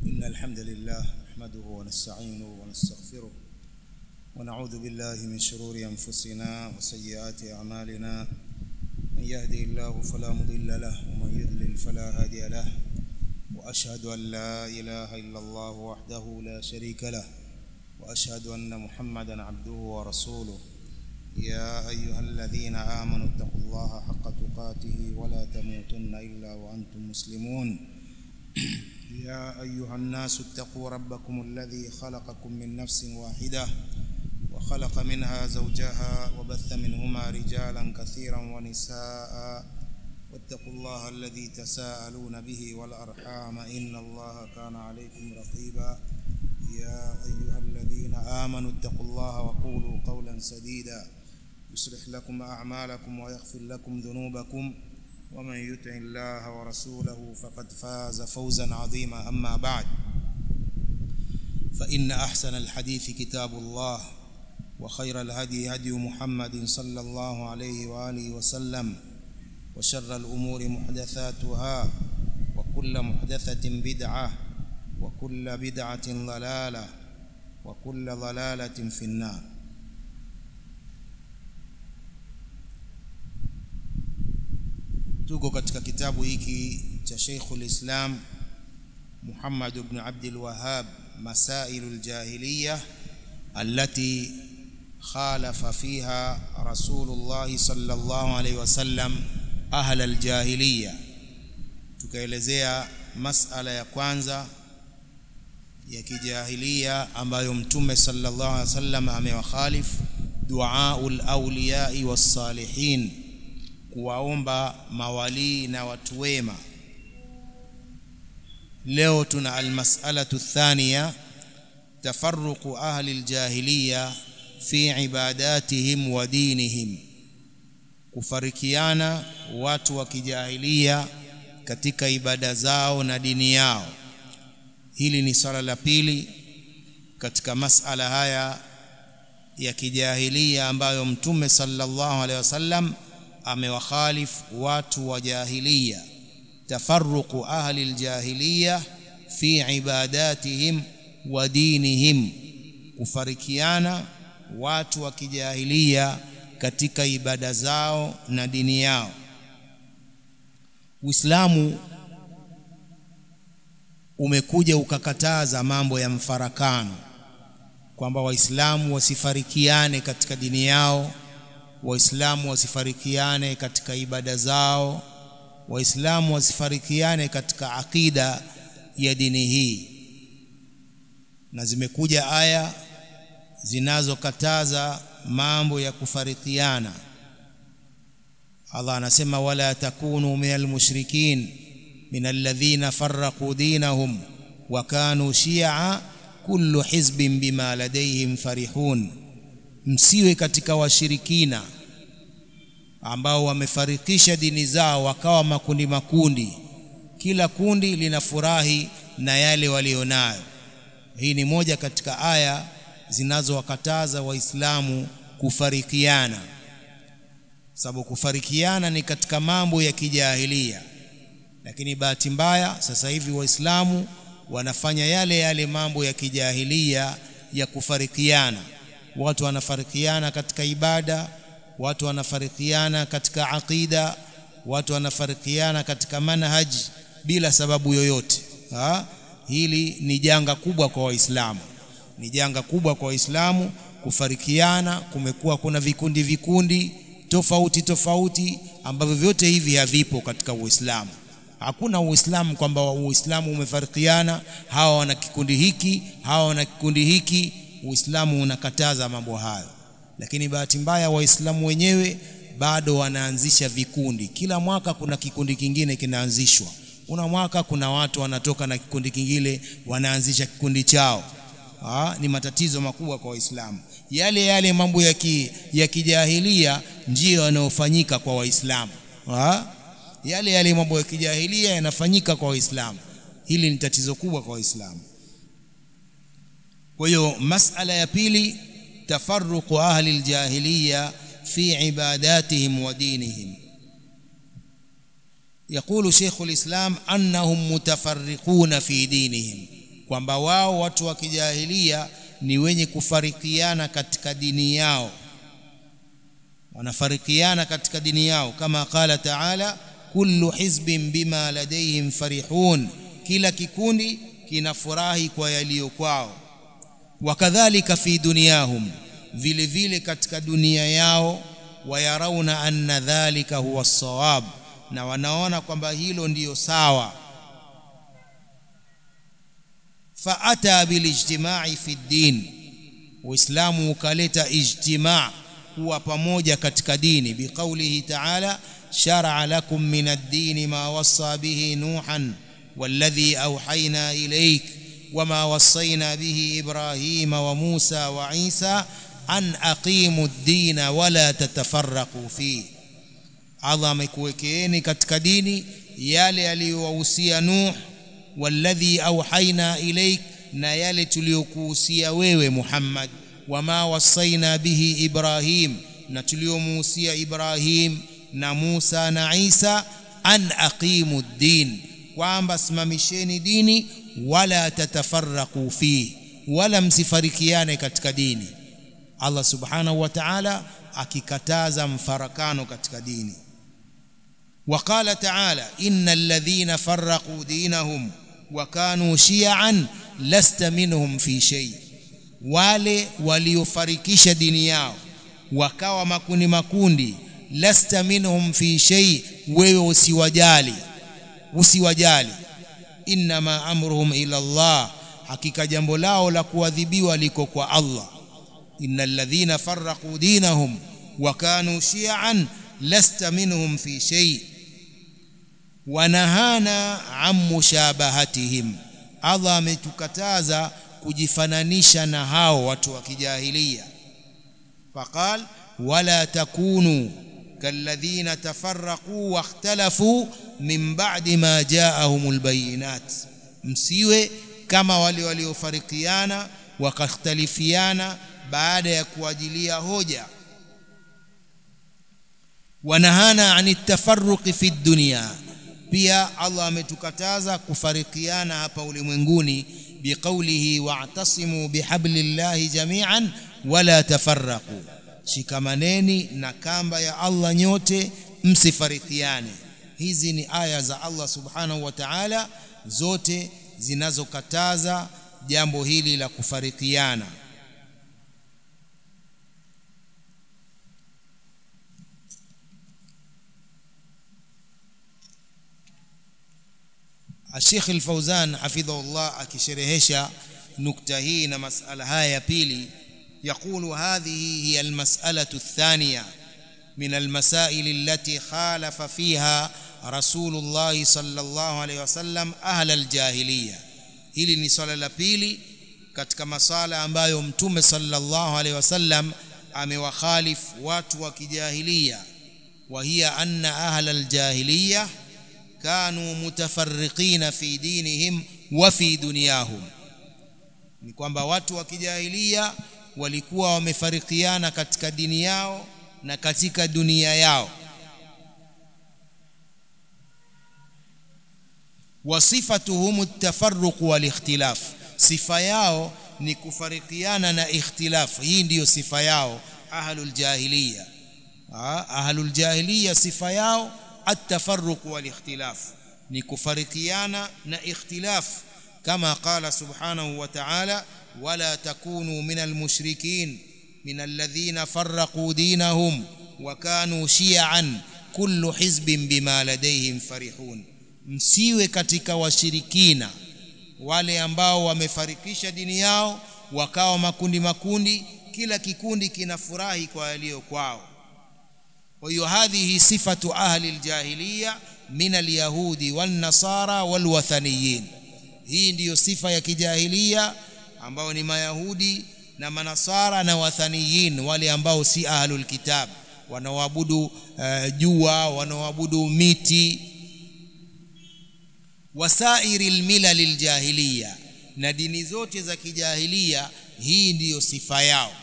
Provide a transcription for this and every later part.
إن الحمد لله نحمده ونستعينه ونستغفره ونعوذ بالله من شرور أنفسنا وسيئات أعمالنا من يهدي الله فلا مضل له ومن يضلل فلا هادي له وأشهد أن لا إله إلا الله وحده لا شريك له وأشهد أن محمدا عبده ورسوله يا أيها الذين آمنوا اتقوا الله حق تقاته ولا تموتن إلا وأنتم مسلمون يا أيها الناس اتقوا ربكم الذي خلقكم من نفس واحدة وخلق منها زوجها وبث منهما رجالا كثيرا ونساء واتقوا الله الذي تساءلون به والأرحام إن الله كان عليكم رقيبا يا أيها الذين آمنوا اتقوا الله وقولوا قولا سديدا يصلح لكم أعمالكم ويغفر لكم ذنوبكم ومن يطع الله ورسوله فقد فاز فوزا عظيما أما بعد فإن أحسن الحديث كتاب الله وخير الهدي هدي محمد صلى الله عليه وآله وسلم وشر الأمور محدثاتها وكل محدثة بدعة وكل بدعة ضلالة وكل ضلالة في النار tuko katika kitabu hiki cha Sheikhul Islam Muhammad ibn Abdul Wahhab Masailul Jahiliyyah allati khalafa fiha Rasulullah sallallahu alaihi wasallam ahla aljahiliya tukaelezea masala ya kwanza ya kijahilia ambayo mtume sallallahu alaihi wasallam amewakhalifu duaul awliyai wassalihin kuwaomba mawalii na watu wema leo tuna almas'alatu thaniya tafarruqu ahli aljahiliya fi ibadatihim wa dinihim kufarikiana watu wa kijahilia katika ibada zao na dini yao hili ni swala la pili katika masala haya ya kijahilia ambayo mtume sallallahu alaihi wasallam amewakhalif watu wa jahiliya tafarruqu ahli aljahiliya fi ibadatihim wa dinihim kufarikiana watu wa kijahilia katika ibada zao na dini yao Uislamu umekuja ukakataza mambo ya mfarakano kwamba waislamu wasifarikiane katika dini yao waislamu wasifarikiane katika ibada zao waislamu wasifarikiane katika akida ya dini hii na zimekuja aya zinazokataza mambo ya kufarikiana Allah anasema wala takunu minal mushrikin minal ladhina farraqu dinahum wa kanu shi'a kullu hizbin bima ladayhim farihun msiwe katika washirikina ambao wamefarikisha dini zao wakawa makundi makundi kila kundi linafurahi na yale walionayo hii ni moja katika aya zinazowakataza waislamu kufarikiana sababu kufarikiana ni katika mambo ya kijahilia lakini bahati mbaya sasa hivi waislamu wanafanya yale yale mambo ya kijahilia ya kufarikiana watu wanafarikiana katika ibada watu wanafarikiana katika aqida watu wanafarikiana katika manhaj bila sababu yoyote ha? hili ni janga kubwa kwa waislamu ni janga kubwa kwa waislamu kufarikiana kumekuwa kuna vikundi vikundi tofauti tofauti ambavyo vyote hivi havipo katika uislamu hakuna uislamu kwamba uislamu umefarikiana hawa wana kikundi hiki hawa wana kikundi hiki uislamu unakataza mambo hayo lakini bahati mbaya waislamu wenyewe bado wanaanzisha vikundi kila mwaka kuna kikundi kingine kinaanzishwa kuna mwaka kuna watu wanatoka na kikundi kingine wanaanzisha kikundi chao ha, ni matatizo makubwa kwa waislamu yale yale mambo ya, ki, ya kijahilia ndiyo yanayofanyika kwa waislamu yale yale mambo ya kijahilia yanafanyika kwa waislamu hili ni tatizo kubwa kwa waislamu kwa hiyo masala ya pili tafarruqu ahli aljahiliya fi ibadatihim wa dinihim يقول شيخ الإسلام أنهم متفرقون في دينهم kwamba wao watu wa kijahilia ni wenye kufarikiana katika dini yao wanafarikiana katika dini yao kama qala taala kullu hizbin bima ladayhim farihun kila kikundi kinafurahi kwa yaliyo kwao wakadhalika fi dunyahum vile vile katika dunia yao wayarauna anna dhalika huwa sawab na wanaona kwamba hilo ndiyo sawa faata bilijtimai fi ddin uislamu ukaleta ijtimaa kuwa pamoja katika dini biqaulihi taala shar'a lakum min ad-din ma wassa bihi nuhan والذي أوحينا إليك وما وصينا به إبراهيم وموسى وعيسى أن أقيموا الدين ولا تتفرقوا فيه Allah amekuwekeeni katika dini yale aliyowahusia Nuh walladhi auhaina ilaik na yale tuliyokuhusia wewe Muhammad wama wasaina bihi Ibrahim na tuliyomuhusia Ibrahim na Musa na Isa an aqimu ddin kwamba simamisheni dini wala tatafarraqu fi wala msifarikiane katika dini Allah subhanahu wa ta'ala akikataza mfarakano katika dini وقال تعالى إن الذين فرقوا دينهم وكانوا شيعا لست منهم في شيء wale waliofarikisha dini yao wakawa makundi makundi lasta minhum fi shay wewe usiwajali usiwajali inma amruhum ila Allah hakika jambo lao la kuadhibiwa liko kwa Allah innal ladhina farraqu dinahum wa kanu shi'an lasta minhum fi shay wanahana an mushabahatihim Allah ametukataza kujifananisha na hao watu wa kijahilia faqal wala takunu kalladhina tafarraqu wakhtalafu min ba'di ma ja'ahumul bayinat msiwe kama wale waliofarikiana wakakhtalifiana baada ya kuajilia hoja wanahana anit tafarruqi fi dunya pia Allah ametukataza kufarikiana hapa ulimwenguni biqaulihi wa'tasimu bihablillahi jami'an wala tafarraqu shikamaneni na kamba ya Allah nyote msifarikiane hizi ni aya za Allah subhanahu wa ta'ala zote zinazokataza jambo hili la kufarikiana Sheikh Al-Fauzan hafidhahullah akisherehesha nukta hii na masala haya ya pili يقول هذه هي المسألة الثانية من المسائل التي خالف فيها رسول الله صلى الله عليه وسلم أهل الجاهلية hili ni swala la pili katika masala ambayo mtume sallallahu alaihi wasallam amewakhalifu watu wa kijahilia wa hiya anna ahla aljahiliya kanu mutafarriqina fi dinihim wa fi dunyahum ni kwamba watu wa kijahilia walikuwa wamefarikiana katika dini yao na katika dunia yao wasifatuhum at-tafarruq wal ikhtilaf sifa yao ni kufarikiana na ikhtilaf hii ndiyo sifa yao ahlul jahiliya ahlul jahiliya sifa yao at-tafarruq wal ikhtilaf ni kufarikiana na ikhtilaf kama qala subhanahu wa ta'ala ولا تكونوا من المشركين من الذين فرقوا دينهم وكانوا شيعا كل حزب بما لديهم فرحون msiwe katika washirikina wale ambao wamefarikisha dini yao wakawa makundi makundi kila kikundi kinafurahi kwa yaliyo kwao kwa hiyo hadhihi sifatu ahli aljahiliya min alyahudi wan nasara wal wathaniyin hii ndiyo sifa ya kijahilia ambao ni mayahudi na manasara na wathaniyin wale ambao si ahlul kitab wanaoabudu uh, jua wanaoabudu miti wasairi almilal aljahiliya na dini zote za kijahilia hii ndiyo sifa yao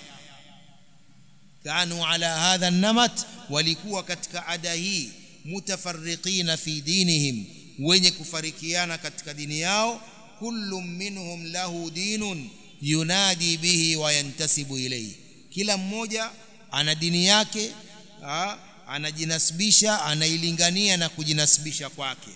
kanu ala hadha namat walikuwa katika ada hii mutafarriqina fi dinihim wenye kufarikiana katika dini yao kullu minhum lahu dinun yunadi bihi wa yantasibu ilayhi kila mmoja ana dini yake ha? anajinasibisha anailingania na kujinasibisha kwake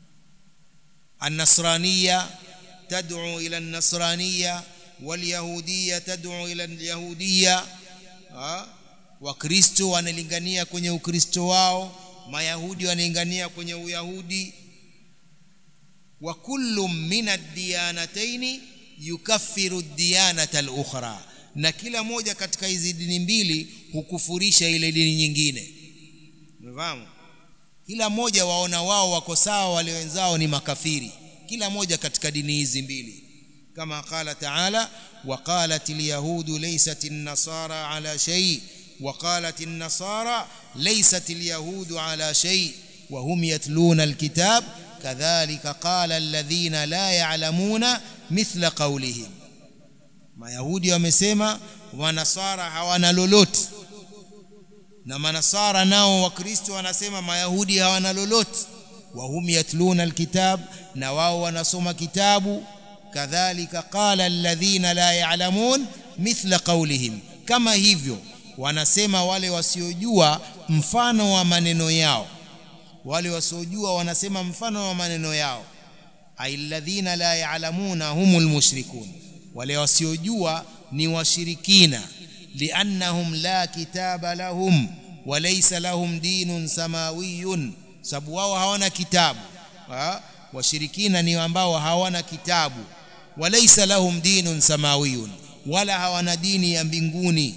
النصرانية تدعو إلى النصرانية واليهودية تدعو إلى اليهودية wakristo wanalingania kwenye ukristo wao mayahudi wanalingania kwenye uyahudi wa kullu min ad-diyanatayn yukaffiru ad-diyanata al-ukhra na kila moja katika hizi dini mbili hukufurisha ile dini nyingine umefahamu kila mmoja waona wao wako sawa wale wenzao ni makafiri kila moja katika dini hizi mbili kama qala taala وقالت اليهود ليست النصارى على شيء وقالت النصارى ليست اليهود على شيء وهم يتلون الكتاب كذلك قال الذين لا يعلمون مثل قولهم mayahudi wamesema wanasara hawana lolote na manasara nao wakristo wanasema mayahudi hawana lolote wahum yatluna alkitab na wao wanasoma kitabu kadhalika qala alladhina la ya'lamun mithla qawlihim kama hivyo wanasema wale wasiojua mfano wa maneno yao wale wasiojua wanasema mfano wa maneno yao alladhina la ya'lamuna humul mushrikun wale wasiojua ni washirikina liannahum la kitaba lahum walaysa lahum dinun samawiyun sababu wao hawana kitabu ha? washirikina ni ambao hawana kitabu walaysa lahum dinun samawiyun wala hawana dini ya mbinguni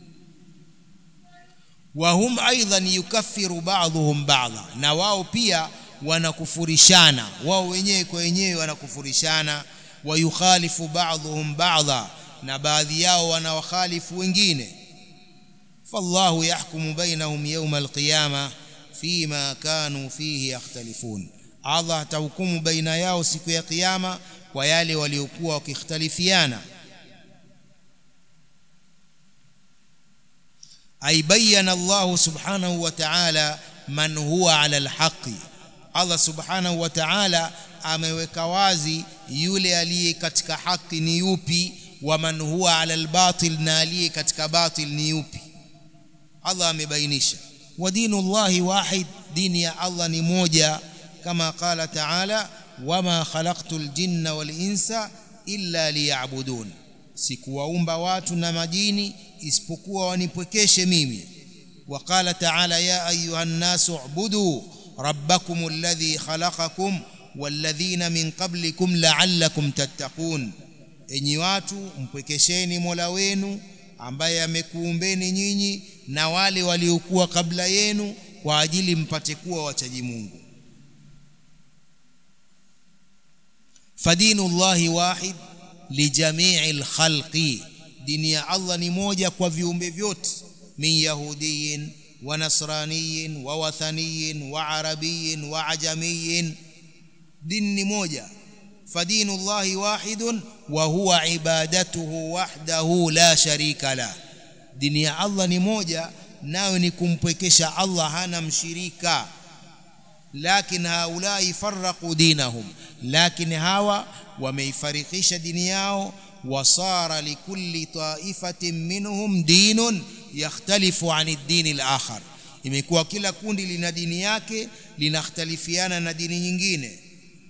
wahum aidan yukaffiru ba'dhum ba'dha na wao pia wanakufurishana wao wenyewe kwa wenyewe wanakufurishana wayukhalifu ba'dhum ba'dha na baadhi yao wanawakhalifu wengine fallahu yahkumu bainahum yawma alqiyama fima kanu fihi yakhtalifun Allah atahukumu baina yao siku ya kiyama kwa yale waliokuwa wakikhtalifiana ay bayyana Allah subhanahu wa ta'ala man huwa ala alhaqi Allah subhanahu wa ta'ala ameweka wazi yule aliye katika haki ni yupi wa man huwa ala albatil na aliye katika batil ni yupi Allah amebainisha wa dinullahi wahid dini ya Allah ni moja kama qala ta'ala wama khalaqtul jinna wal insa illa liya'budun sikuwaumba watu na majini isipokuwa wanipwekeshe mimi وقال تعالى يا أيها الناس اعبدوا ربكم الذي خلقكم والذين من قبلكم لعلكم تتقون enyi watu mpwekesheni Mola wenu ambaye amekuumbeni nyinyi na wale waliokuwa kabla yenu kwa ajili mpate kuwa wachaji Mungu fadinu llahi wahid lijamii lkhalqi dini ya Allah ni moja kwa viumbe vyote min yahudiyin wa nasraniyin wa wathaniyin wa arabiyin wa ajamiyin dini ni moja fadinu llahi wahidun wa huwa ibadatuhu wahdahu la sharika la dini ya Allah ni moja nayo ni kumpwekesha Allah hana mshirika lakin haulai farraqu dinahum lakin hawa wameifarikisha dini yao wasara likulli taifatin minhum dinun yakhtalifu an ad-din al-akhar imekuwa kila kundi lina dini yake linakhtalifiana na dini nyingine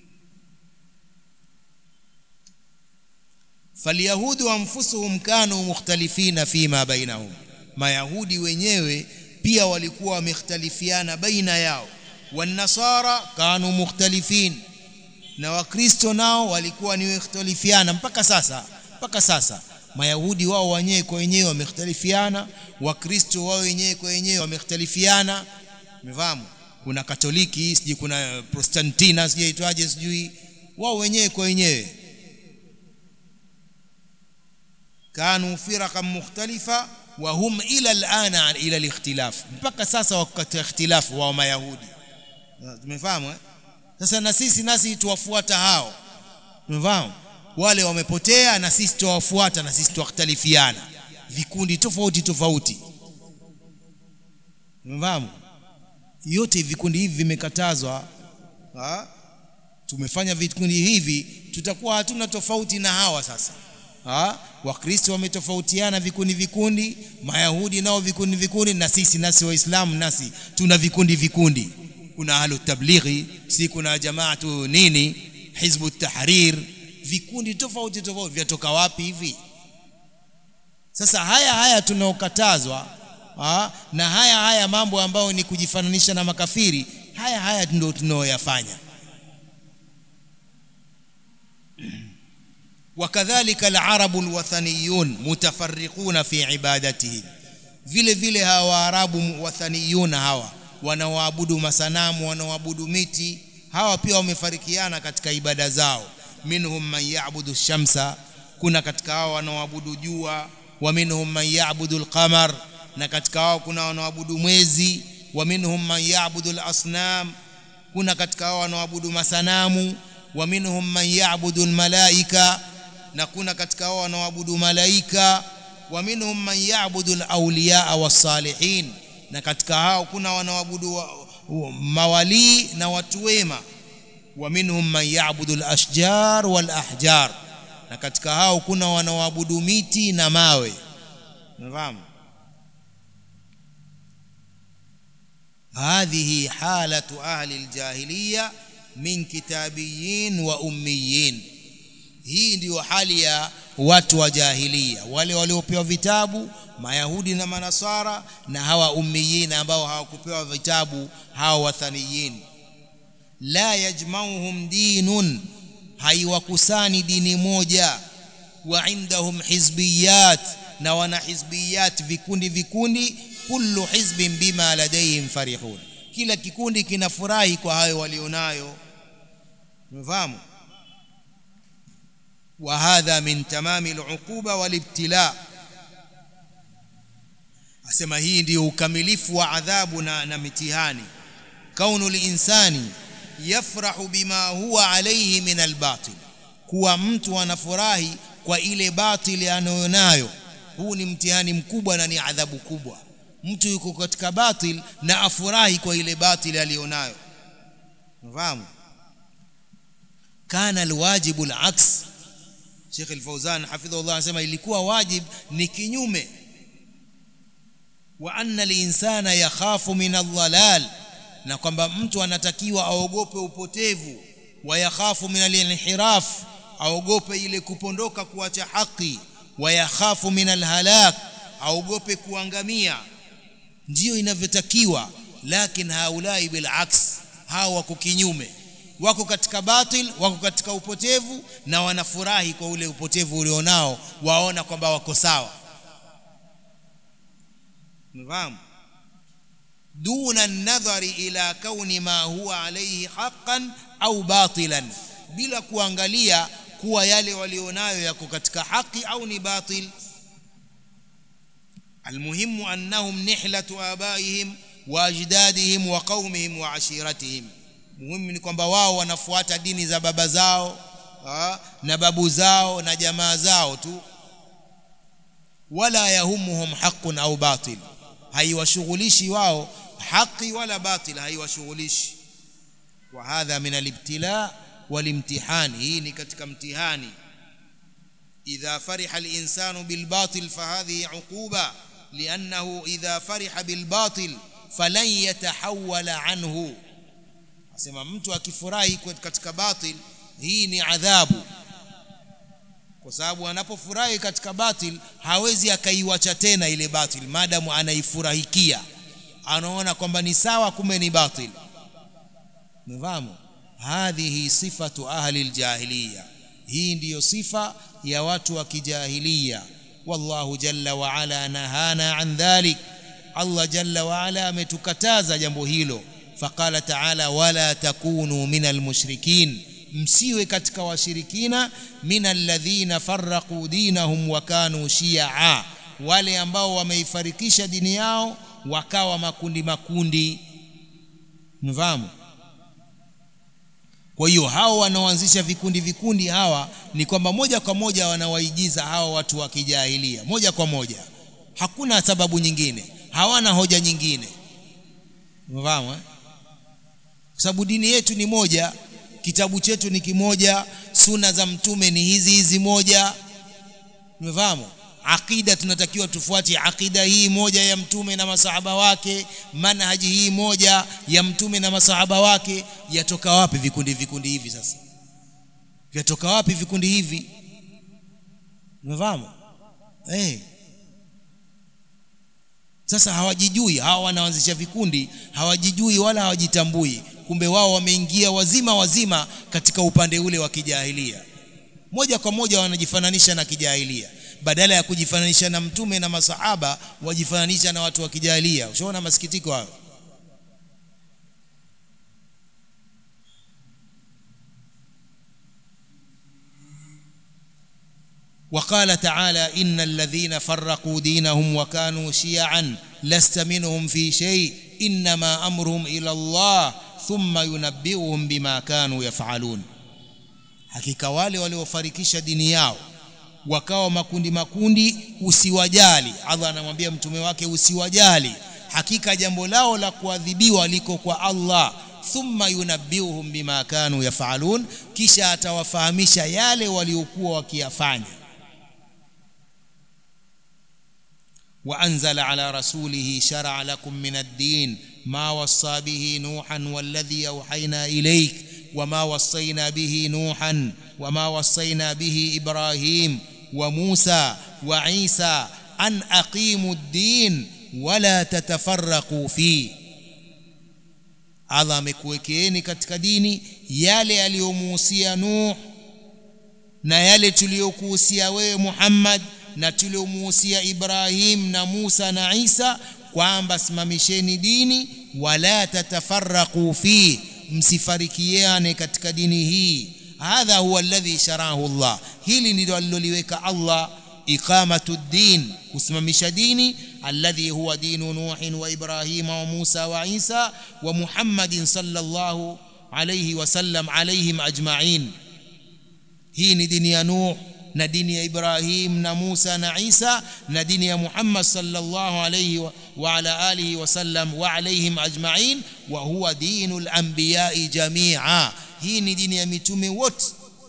falyahudu anfusuhum kanu mukhtalifina fima bainahum mayahudi wenyewe pia walikuwa wamekhtalifiana baina yao wanasara kanu mukhtalifin na wakristo nao walikuwa ni wakhtalifiana mpaka sasa mpaka sasa mayahudi wao wenyewe kwa wenyewe wamekhtalifiana wakristo wao wenyewe kwa wenyewe wamekhtalifiana umefahamu kuna katoliki sijui kuna protestantina sijui itwaje sijui wao wenyewe kwa wenyewe kanu firaqan mukhtalifa wa hum ila alana ila alikhtilaf mpaka sasa wako katika ikhtilafu wa mayahudi tumefahamu eh? sasa na sisi nasi tuwafuata hao tumefahamu wale wamepotea na sisi tuwafuata na sisi tuwakhtalifiana vikundi tofauti tofauti tumefahamu yote vikundi hivi vimekatazwa tumefanya vikundi hivi tutakuwa hatuna tofauti na hawa sasa ha? wakristo wametofautiana vikundi vikundi mayahudi nao vikundi vikundi na sisi nasi waislamu nasi tuna vikundi vikundi kuna ahlu tablighi si kuna jamaatu nini hizbu tahrir vikundi tofauti tofauti vyatoka wapi hivi sasa haya haya tunaokatazwa na haya haya mambo ambayo ni kujifananisha na makafiri haya haya ndio tunaoyafanya وكذلك العرب الوثنيون متفرقون في عبادتهم vile vile hawa waarabu wathaniyuna hawa wanaoabudu masanamu wanaoabudu miti hawa pia wamefarikiana katika ibada zao minhum man ya'budu shamsa kuna katika hao wanaoabudu jua wa minhum man ya'budu al-qamar na katika hao kuna wanaoabudu mwezi wa minhum man ya'budu al-asnam kuna katika hao wanaoabudu masanamu wa minhum man ya'budu al-malaika na kuna katika hao wanaoabudu malaika wa minhum man ya'budu al-awliya was-salihin na katika hao kuna wanaoabudu mawali na watu wema wa minhum man ya'budu al-ashjar wal-ahjar na katika hao kuna wanaoabudu miti na mawe unafahamu هذه حالة أهل الجاهلية من كتابيين وأميين hii ndiyo hali ya watu wa jahilia wale waliopewa vitabu mayahudi na manasara na hawa ummiyin ambao hawakupewa vitabu hawa wathaniyin la yajmauhum dinun haiwakusani dini moja wa indahum hizbiyat na wana hizbiyat vikundi vikundi kullu hizbin bima ladayhim farihun kila kikundi kinafurahi kwa hayo walionayo umefahamu وهذا من تمام العقوبة والابتلاء asema hii ndio ukamilifu wa adhabu na, na mitihani kaunu linsani yafrahu bima huwa alayhi min albatil kuwa mtu anafurahi kwa ile batili anayonayo huu ni mtihani mkubwa na ni adhabu kubwa mtu yuko katika batil na afurahi kwa ile batili aliyonayo unafahamu kana alwajibu alaks Sheikh Al-Fauzan hafidhahullah anasema ilikuwa wajib ni kinyume wa anna al-insana yakhafu min ad-dhalal na kwamba mtu anatakiwa aogope upotevu wa yakhafu min al-inhiraf aogope ile kupondoka kuacha haki wa yakhafu min al-halak aogope kuangamia ndiyo inavyotakiwa lakini haulai bil aks hawa wako kinyume wako katika batil wako katika upotevu na wanafurahi kwa ule upotevu ulionao waona kwamba wako sawa mfahamu duna nadhari ila kauni ma huwa alayhi haqqan au batilan bila kuangalia kuwa yale walionayo yako katika haki au ni batil almuhimu annahum nihlatu abaihim wa ajdadihim wa qaumihim wa ashiratihim muhimu ni kwamba wao wanafuata dini za baba zao ha, na babu zao na jamaa zao tu wala yahumuhum haqqun au batil haiwashughulishi wao haki wala batil haiwashughulishi wa hadha min alibtila walimtihani hii ni katika mtihani idha fariha alinsanu bilbatil fahadhihi uquba liannahu idha fariha bilbatil falan yatahawala anhu asema mtu akifurahi katika batil hii ni adhabu kwa sababu anapofurahi katika batil hawezi akaiwacha tena ile batil maadamu anaifurahikia anaona kwamba ni sawa kumbe ni batil mfahamu hadhihi sifatu ahli aljahiliya hii ndiyo sifa ya watu wa kijahiliya wallahu jalla wa ala nahana an dhalik Allah jalla wa ala ametukataza jambo hilo faqala ta'ala wala takunu minal mushrikin msiwe katika washirikina minal ladhina farraqu dinahum wa kanu shi'a wale ambao wameifarikisha dini yao wakawa makundi makundi mfahamu kwa hiyo hao wanaoanzisha vikundi vikundi hawa ni kwamba moja kwa moja wanawaigiza hawa watu wa kijahilia moja kwa moja hakuna sababu nyingine hawana hoja nyingine mfahamu eh? kwa sababu dini yetu ni moja kitabu chetu ni kimoja suna za mtume ni hizi hizi moja umefahamu aqida tunatakiwa tufuate aqida hii moja ya mtume na masahaba wake manhaji hii moja ya mtume na masahaba wake yatoka wapi vikundi vikundi hivi sasa vyatoka wapi vikundi hivi umefahamu eh sasa hawajijui hawa wanaanzisha vikundi hawajijui wala hawajitambui kumbe wao wameingia wazima wazima katika upande ule wa kijahilia moja kwa moja wanajifananisha na kijahilia badala ya kujifananisha na mtume na masahaba wajifananisha na watu wa kijahilia ushaona masikitiko hayo وقال تعالى إن الذين فرقوا دينهم وكانوا شيعا لست منهم في شيء إنما أمرهم إلى الله ثم ينبئهم بما كانوا يفعلون hakika wale waliofarikisha dini yao wakawa makundi makundi usiwajali Allah anamwambia mtume wake usiwajali hakika jambo lao la kuadhibiwa liko kwa Allah thumma yunabbiuhum bima kanu yafalun kisha atawafahamisha yale waliokuwa wakiyafanya وأنزل على رسوله شرع لكم من الدين ما وصى به نوحا والذي أوحينا إليك وما وصينا به نوحا وما وصينا به إبراهيم وموسى وعيسى أن أقيموا الدين ولا تتفرقوا فيه Allah amekuwekeeni katika dini yale aliyomuhusia Nuh na yale tuliyokuhusia wewe Muhammad na tuliomuhusia Ibrahim na Musa na Isa kwamba simamisheni dini wala tatafarraqu fi msifarikiane katika dini hii hadha huwa alladhi sharahu Allah hili ndilo aliloliweka Allah iqamatu din kusimamisha dini alladhi huwa dinu nuhin wa ibrahima wa musa wa isa wa muhammadin sallallahu alayhi wasallam alayhim ajma'in hii ni dini ya nuh na dini ya Ibrahim na Musa na Isa na dini ya Muhammad sallallahu alayhi wa, wa ala alihi wasallam wa alayhim ajma'in wa huwa dinul anbiya'i jami'a hii ni dini ya mitume wote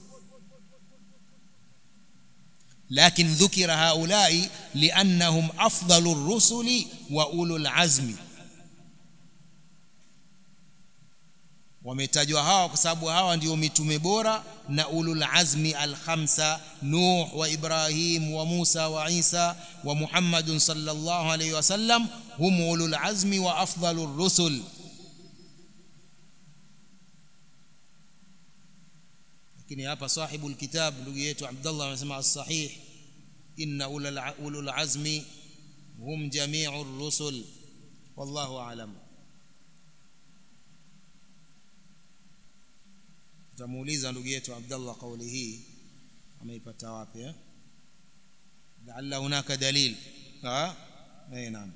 لكن ذكر هؤلاء لأنهم أفضل الرسل وأولو العزم wametajwa hawa kwa sababu hawa ndio mitume bora na ulul azmi alkhamsa nuh wa ibrahim wa musa wa isa wa muhammadun sallallahu alayhi wasallam hum ulul azmi wa afdalur rusul lakini hapa sahibul kitab ndugu yetu abdullah anasema as-sahih inna ulul azmi hum jami'ur rusul wallahu a'lam tutamuuliza ndugu yetu Abdullah kauli hii ameipata wapi eh laalla hunaka dalil ha eh naam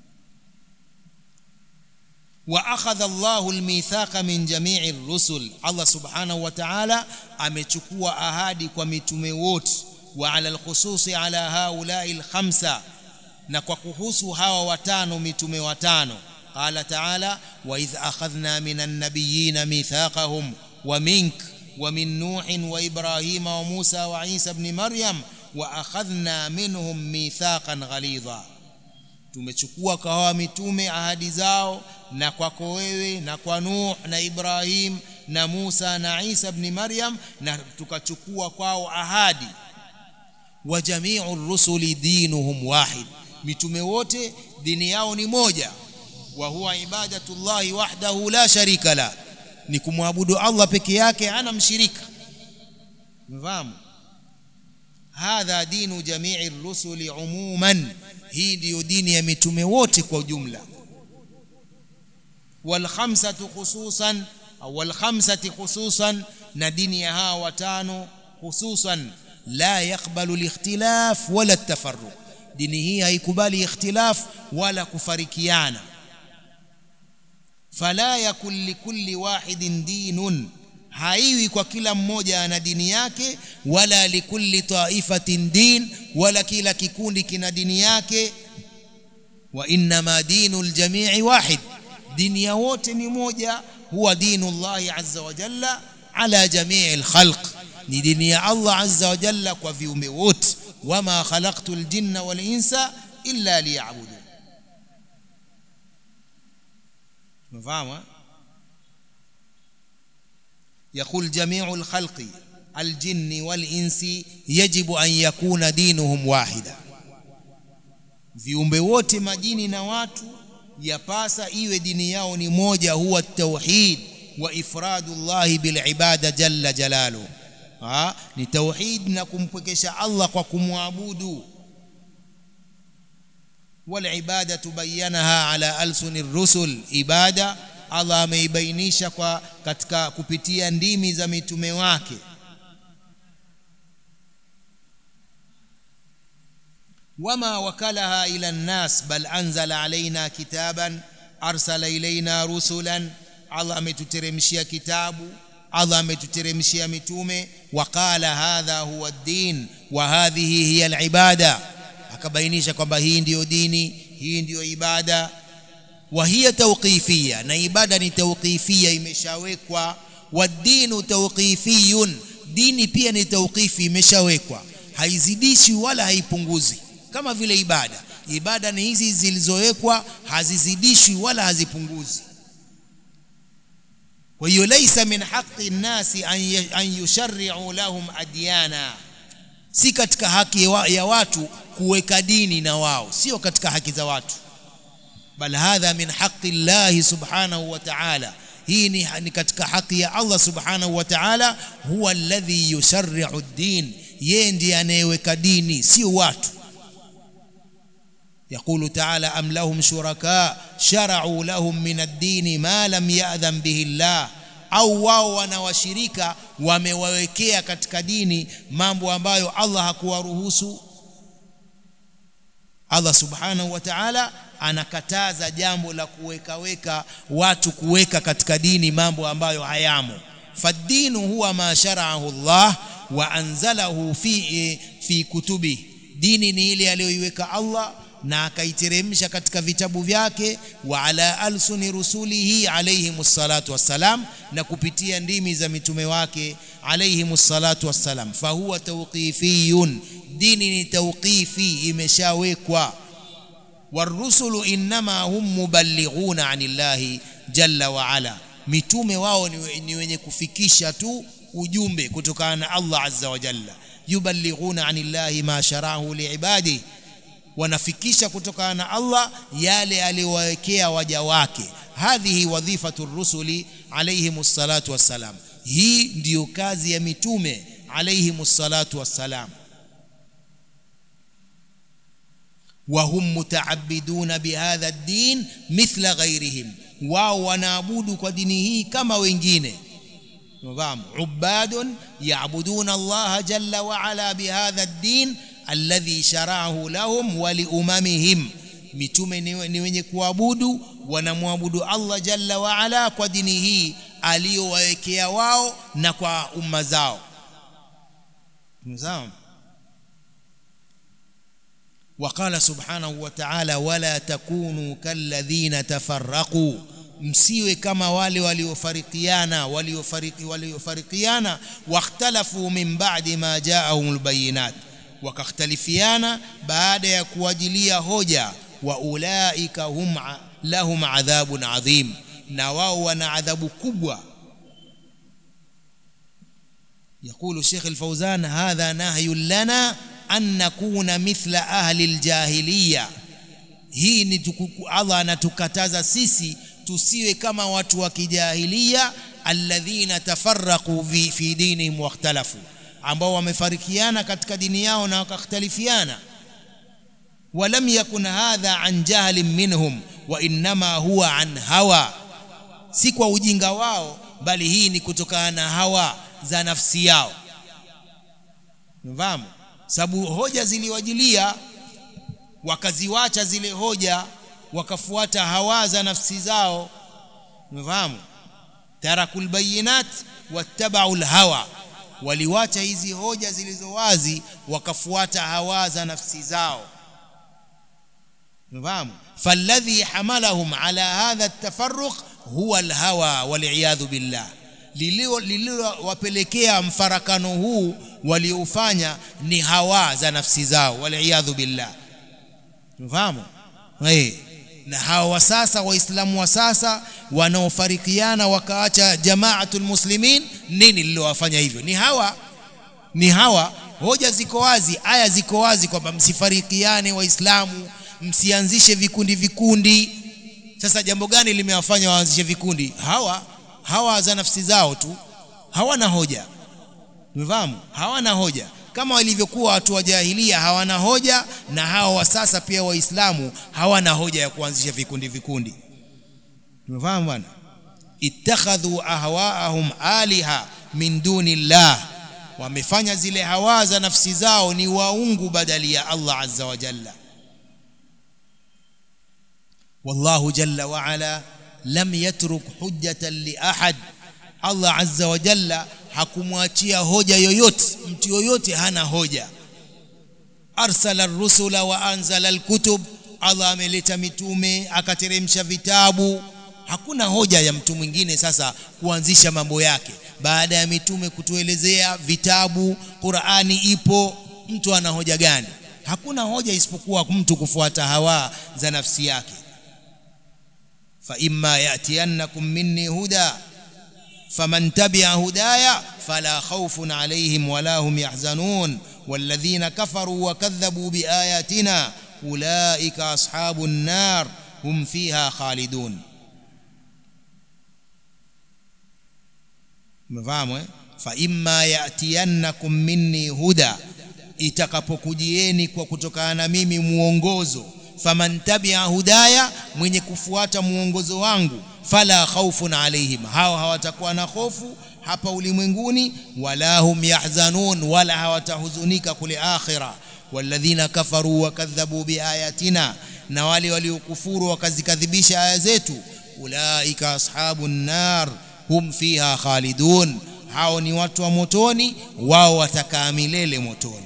wa akhadha Allahu almithaqa min jami'i ar-rusul Allah subhanahu wa ta'ala amechukua ahadi kwa mitume wote wa ala al-khususi ala haula'i al-khamsa na kwa kuhusu hawa watano mitume watano qala ta'ala wa idh akhadhna minan nabiyyin mithaqahum wa minka ومن نوح وإبراهيم وموسى وعيسى ابن مريم وأخذنا منهم ميثاقا غليظا tumechukua kwa hawa mitume ahadi zao na kwako wewe na kwa Nuh na Ibrahim na Musa na Isa ibn Maryam na tukachukua kwao ahadi wa jami'u rusuli dinuhum wahid mitume wote dini yao ni moja wa huwa ibadatullahi wahdahu la sharika la ni kumwabudu Allah peke yake hana mshirika mfahamu hadha dinu jamii rusuli umuman hii ndiyo dini ya mitume wote kwa ujumla wal khamsatu khususan au wal khamsati khususan na dini ya hawa watano khususan la yakbalu al-ikhtilaf wala at-tafarruq dini hii haikubali ikhtilaf wala kufarikiana fala yakul likulli wahidin dinun haiwi kwa kila mmoja ana dini yake wala likulli taifatin din wala kila kikundi kina dini yake wa innama dinul jamii wahid dini ya wote ni moja huwa dinu Allah azza wa jalla ala jamii alkhalq ni dini ya Allah azza wa jalla kwa viumbe wote wama khalaqtu aljinna wal insa illa liya'budun مفهوم يقول جميع الخلق الجن والإنس يجب أن يكون دينهم واحدا viumbe wote majini na watu yapasa iwe dini yao ni moja huwa tauhid wa ifradullah bil ibada jalla jalalu ha ni tauhid na kumpwekesha Allah kwa kumwabudu wal ibada tubayanaha ala alsuni rusul ibada Allah ameibainisha kwa katika kupitia ndimi za mitume wake wama wakalaha ila nnas bal anzala alaina kitaban arsala ilaina rusulan Allah ametuteremshia kitabu Allah ametuteremshia mitume waqala hadha huwa ad-din wa hadhihi hiya al-ibada akabainisha kwamba hii ndiyo dini hii ndiyo ibada wa hiya tawqifia na ibada ni tawqifia imeshawekwa wadinu tawqifiyun dini pia ni tawqifi imeshawekwa haizidishi wala haipunguzi kama vile ibada ibada ni hizi zilizowekwa hazizidishwi wala hazipunguzi kwa hiyo laisa min haqqi nnasi an yusharri'u lahum adyana si katika haki ya watu kuweka dini na wao sio katika haki za watu bal hadha min haqqi llahi subhanahu wa ta'ala hii ni, ni katika haki ya Allah subhanahu wa ta'ala huwa alladhi yusharri'u ad-din yeye ndiye anayeweka dini sio watu يقول تعالى أم لهم شركاء شرعوا لهم من الدين ما لم يأذن به الله au wao wana washirika wamewawekea katika dini mambo ambayo Allah hakuwaruhusu Allah subhanahu wa ta'ala anakataza jambo la kuwekaweka watu kuweka katika dini mambo ambayo hayamo fadinu huwa ma shara'ahu Allah wa anzalahu fi fi kutubi dini ni ile aliyoiweka Allah na akaiteremsha katika vitabu vyake wa ala alsuni rusulihi alayhimus salatu wassalam na kupitia ndimi za mitume wake alayhimus salatu wassalam fahuwa tawqifiyun dini ni tawqifi imeshawekwa warusulu innama hum muballighuna anillahi jalla wa ala mitume wao ni wenye kufikisha tu ujumbe kutokana na Allah azza wa jalla yuballighuna anillahi ma sharahu liibadihi wanafikisha kutokana na Allah yale aliyowawekea waja wake hadhihi wadhifatu rusuli alayhimus salatu wassalam hii ndiyo kazi ya mitume alayhimus salatu wassalam وهم متعبدون بهذا الدين مثل غيرهم wao wanaabudu kwa dini hii kama wengine fahamu ubadun yaabuduna Allah jalla wa ala bihadha ad-din alladhi shara'ahu lahum wa liumamihim mitume ni wenye kuabudu wanamwabudu Allah jalla wa ala kwa dini hii aliyowawekea wao na kwa umma zao sawa وقال سبحانه وتعالى ولا تكونوا كالذين تفرقوا msiwe kama wale waliofarikiana waliofariki waliofarikiana wakhtalafu min ba'di ma ja'ahumul bayinat wakakhtalifiana baada ya kuwajilia hoja wa ulaika hum lahum adhabun adhim na wao wana adhabu kubwa يقول الشيخ الفوزان هذا نهي لنا أن نكون مثل أهل الجاهلية hii ni Allah anatukataza sisi tusiwe kama watu wa kijahilia alladhina tafarraqu fi, fi dinihim wakhtalafu ambao wamefarikiana katika dini yao na wakakhtalifiana walam yakun hadha an jahlin minhum wa innama huwa an hawa si kwa ujinga wao bali hii ni kutokana na hawa za nafsi yao mfahamu sababu hoja ziliwajilia wakaziwacha zile hoja wakafuata hawa za nafsi zao mfahamu tarakul bayinat wattabau hawa waliwacha hizi hoja zilizo wazi wakafuata hawa za nafsi zao mfahamu falladhi hamalahum ala hadha at-tafarruq huwa al-hawa wal billah lililowapelekea mfarakano huu walioufanya ni hawa za nafsi zao waliyadhu billah tunafahamu eh na hawa wa sasa waislamu wa sasa wanaofarikiana wakaacha jamaatul muslimin nini lilowafanya hivyo ni hawa ni hawa hoja ziko wazi aya ziko wazi kwamba msifarikiane waislamu msianzishe vikundi vikundi sasa jambo gani limewafanya waanzishe vikundi hawa hawa za nafsi zao tu hawana hoja umefahamu hawana hoja kama walivyokuwa watu wa jahilia hawana hoja na hawa wa sasa pia waislamu hawana hoja ya kuanzisha vikundi vikundi umefahamu bwana ittakhadhu ahwaahum aliha min duni llah wamefanya zile hawa za nafsi zao ni waungu badali ya Allah azza wa jalla wallahu jalla wa ala lam yatruk hujjatan li ahad Allah azza wa jalla hakumwachia hoja yoyote mtu yoyote hana hoja arsala rusula wa anzala alkutub Allah ameleta mitume akateremsha vitabu hakuna hoja ya mtu mwingine sasa kuanzisha mambo yake baada ya mitume kutuelezea vitabu Qur'ani ipo mtu ana hoja gani hakuna hoja isipokuwa mtu kufuata hawa za nafsi yake fa imma yatiyannakum minni huda faman tabi'a hudaya fala khawfun alayhim wala hum yahzanun والذين كفروا وكذبوا بآياتنا أولئك أصحاب النار هم فيها خالدون mfahamu eh fa imma yatiyannakum minni huda itakapokujieni kwa kutokana na mimi muongozo faman tabi'a hudaya mwenye kufuata muongozo wangu fala khawfun alaihim hao hawatakuwa na hofu hapa ulimwenguni wala hum yahzanun wala hawatahuzunika kule akhira walladhina kafaru wakadhabu biayatina na wale waliokufuru wakazikadhibisha aya zetu ulaika ashabun nar hum fiha khalidun hao ni watu wa motoni wao watakaa milele motoni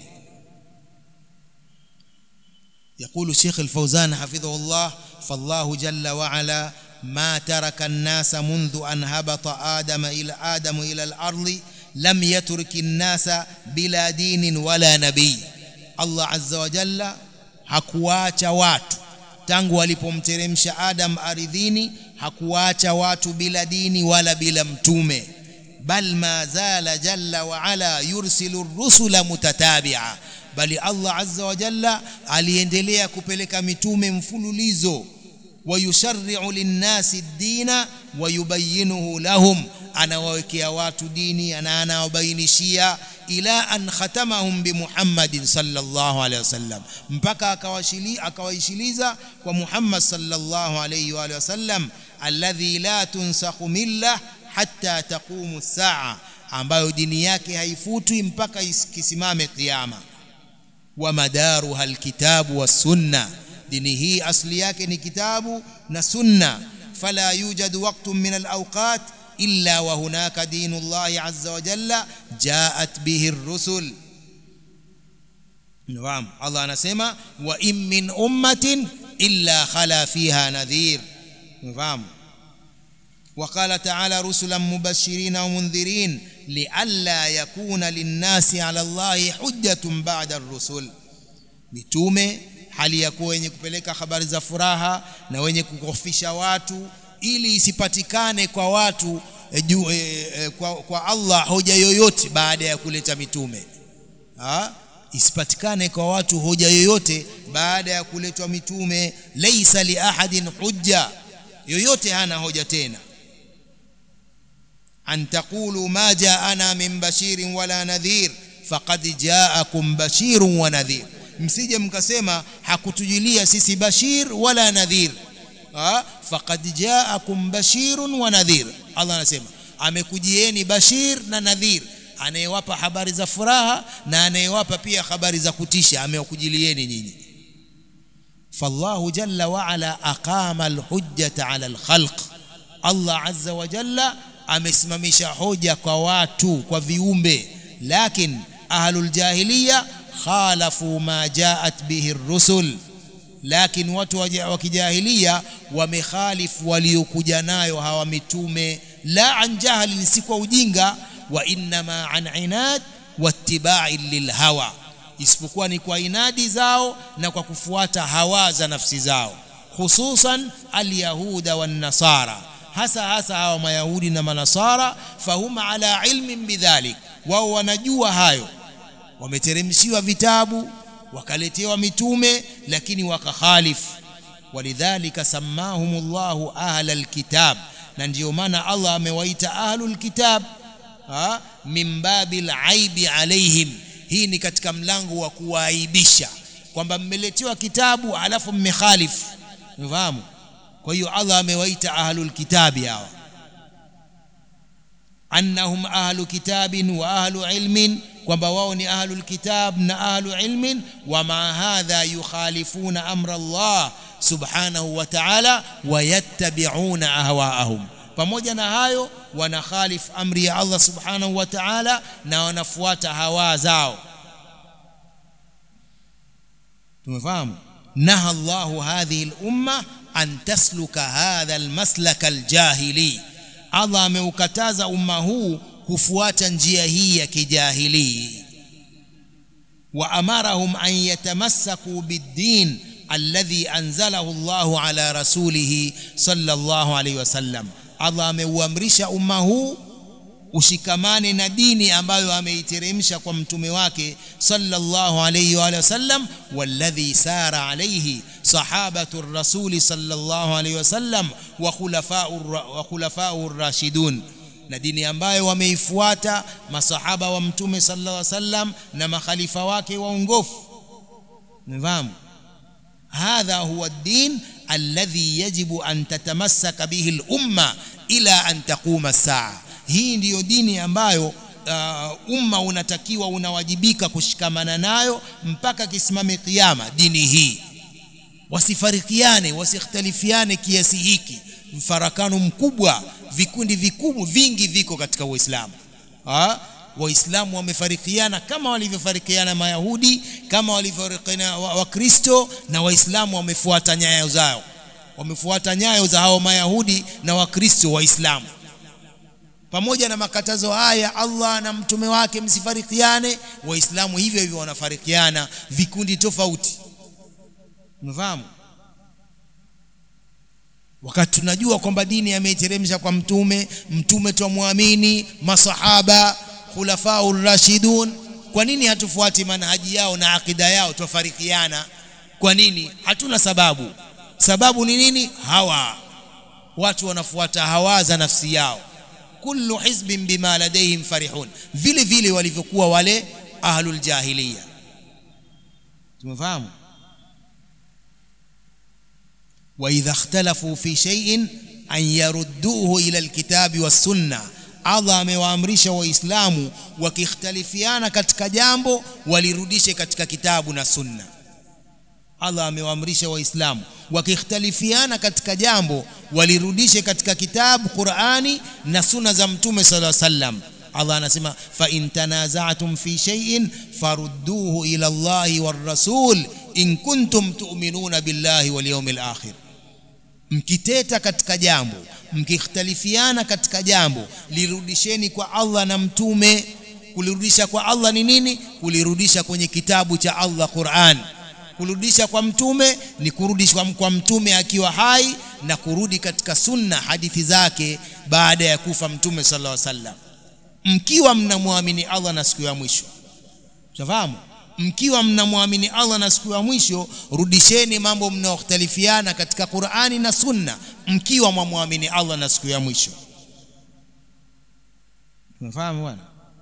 يقول الشيخ الفوزان حفظه الله فالله جل وعلا ما ترك الناس منذ أن هبط آدم إلى آدم إلى الأرض لم يترك الناس بلا دين ولا نبي الله عز وجل hakuacha watu tangu alipomteremsha Adam ardhini hakuacha watu bila dini wala bila mtume bal ma zala jalla wa ala yursilu rusula mutatabi'a bali Allah azza wa jalla aliendelea kupeleka mitume mfululizo wayusharri'u linnasi ad-dina wayubayyinuhu lahum anawawekea watu dini na anawabainishia ila an khatamahum bi Muhammadin sallallahu alaihi wasallam mpaka akawashili akawaishiliza kwa Muhammad sallallahu alaihi wa wasallam alladhi la tunsakhu millah hatta taqumu saa ambayo dini yake haifutwi mpaka ikisimame kiyama wa madaruha alkitabu was-sunna dini hii asli yake ni kitabu na sunna fala yujadu waqtun min al-awqat illa wa hunaka dinu Allah azza wa jalla jaat bihi ar-rusul Naam Allah anasema wa in min ummatin illa khala fiha nadhir Naam وقال تعالى رسلا مبشرين ومنذرين لئلا يكون للناس على الله حجة بعد الرسل mitume hali ya kuwa wenye kupeleka habari za furaha na wenye kukofisha watu ili isipatikane kwa watu e, ju, e, e, kwa, kwa Allah hoja yoyote baada ya kuleta mitume ha? isipatikane kwa watu hoja yoyote baada ya kuletwa mitume laisa li ahadin hujja yoyote hana hoja tena an taqulu ma jaana min bashirin wala nadhir faqad jaakum bashirun wa nadhir msije mkasema hakutujilia sisi bashir wala nadhir ha faqad jaakum bashirun wa nadhir Allah anasema amekujieni bashir na nadhir anayewapa habari za furaha na anayewapa pia habari za kutisha amewakujilieni nyinyi fallahu jalla wa ala aqama alhujjata ala alkhalq Allah azza wa jalla amesimamisha hoja kwa watu kwa viumbe lakin ahlul jahiliya khalafu ma jaat bihi rusul lakini watu wa kijahilia wamekhalifu waliokuja nayo hawa mitume la an jahlin si kwa ujinga wa innama an inad wattibai lilhawa isipokuwa ni kwa inadi zao na kwa kufuata hawa za nafsi zao hususan alyahuda wannasara hasa hasa hawa mayahudi na manasara fahum ala ilmin bidhalik wao wanajua hayo wameteremshiwa vitabu wakaletewa mitume lakini wakakhalifu walidhalika sammahumullahu ahla alkitab na ndiyo maana Allah amewaita ahlul kitab ha? min babil aibi alaihim hii ni katika mlango wa kuwaaibisha kwamba mmeletewa kitabu alafu mmekhalifu unafahamu kwa hiyo Allah amewaita ahlul kitabi hawa annahum ahlu kitabin wa ahlu ilmin kwamba wao ni ahlul kitab na ahlu ilmin wa ma hadha yukhalifuna amra Allah subhanahu wa ta'ala wayattabi'una ahwaahum pamoja na hayo wanakhalif amri ya Allah subhanahu wa ta'ala na wanafuata hawa zao tumefahamu naha Allah hadhihi al-umma an tasluka hadha al-maslak al-jahili Allah ameukataza umma huu kufuata njia hii ya kijahili wa amarahum an yatamassaku bid-din alladhi anzalahu Allahu ala rasulihi sallallahu alayhi wasallam Allah ameuamrisha umma huu ushikamane na dini ambayo ameiteremsha kwa mtume wake sallallahu alayhi wa sallam walladhi sara alayhi sahabatu rasuli sallallahu alayhi wasallam wa khulafa'u wa khulafa'u rashidun na dini ambayo wameifuata masahaba wa mtume sallallahu alayhi wasallam na makhalifa wake waongofu nifahamu هذا هو الدين الذي يجب أن تتمسك به الأمة إلى أن تقوم الساعة hii ndiyo dini ambayo uh, umma unatakiwa unawajibika kushikamana nayo mpaka kisimame kiyama dini hii wasifarikiane wasikhtalifiane kiasi hiki mfarakano mkubwa vikundi vikubwa vingi viko katika uislamu waislamu wamefarikiana kama walivyofarikiana mayahudi kama walivyofarikiana wakristo wa na waislamu wamefuata nyayo zao wamefuata nyayo za hao mayahudi na wakristo waislamu pamoja na makatazo haya Allah na mtume wake msifarikiane waislamu hivyo hivyo wanafarikiana vikundi tofauti unafahamu wakati tunajua kwamba dini ameiteremsha kwa mtume mtume twamwamini masahaba khulafau rashidun kwa nini hatufuati manhaji yao na akida yao twafarikiana kwa nini hatuna sababu sababu ni nini hawa watu wanafuata hawa za nafsi yao kullu hizbin bima ladaihim farihun vile vile walivyokuwa wale ahlul jahiliya tumefahamu واذا اختلفوا في شيء ان يردوه الى الكتاب والسنه Allah amewaamrisha waislamu wakikhtalifiana katika jambo walirudishe katika kitabu na sunna Allah amewaamrisha waislamu wakikhtalifiana katika jambo walirudishe katika kitabu Qur'ani na sunna za mtume sallallahu alaihi wasallam Allah anasema fa in tanaza'tum fi shay'in farudduhu ila Allahi war rasul in kuntum tu'minuna billahi wal yawmil akhir mkiteta katika jambo mkikhtalifiana katika jambo lirudisheni kwa Allah na mtume kulirudisha kwa Allah ni nini kulirudisha kwenye kitabu cha Allah Qur'an kurudisha kwa mtume ni kurudishwa kwa mtume akiwa hai na kurudi katika sunna hadithi zake baada ya kufa mtume sallallahu alaihi wasallam mkiwa mnamwamini Allah na siku ya mwisho Unafahamu? Mkiwa mnamwamini Allah na siku ya mwisho, rudisheni mambo mnaokhtalifiana katika Qur'ani na Sunna, mkiwa mwamwamini Allah na siku ya mwisho. Unafahamu bwana?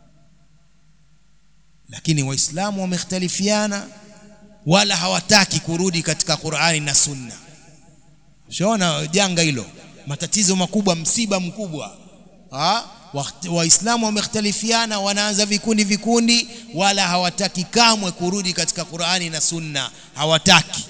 Lakini Waislamu wamekhtalifiana wala hawataki kurudi katika Qur'ani na Sunna. Ushaona janga hilo, matatizo makubwa, msiba mkubwa. Ah? waislamu wamekhtalifiana wanaanza vikundi vikundi wala hawataki kamwe kurudi katika Qur'ani na Sunna hawataki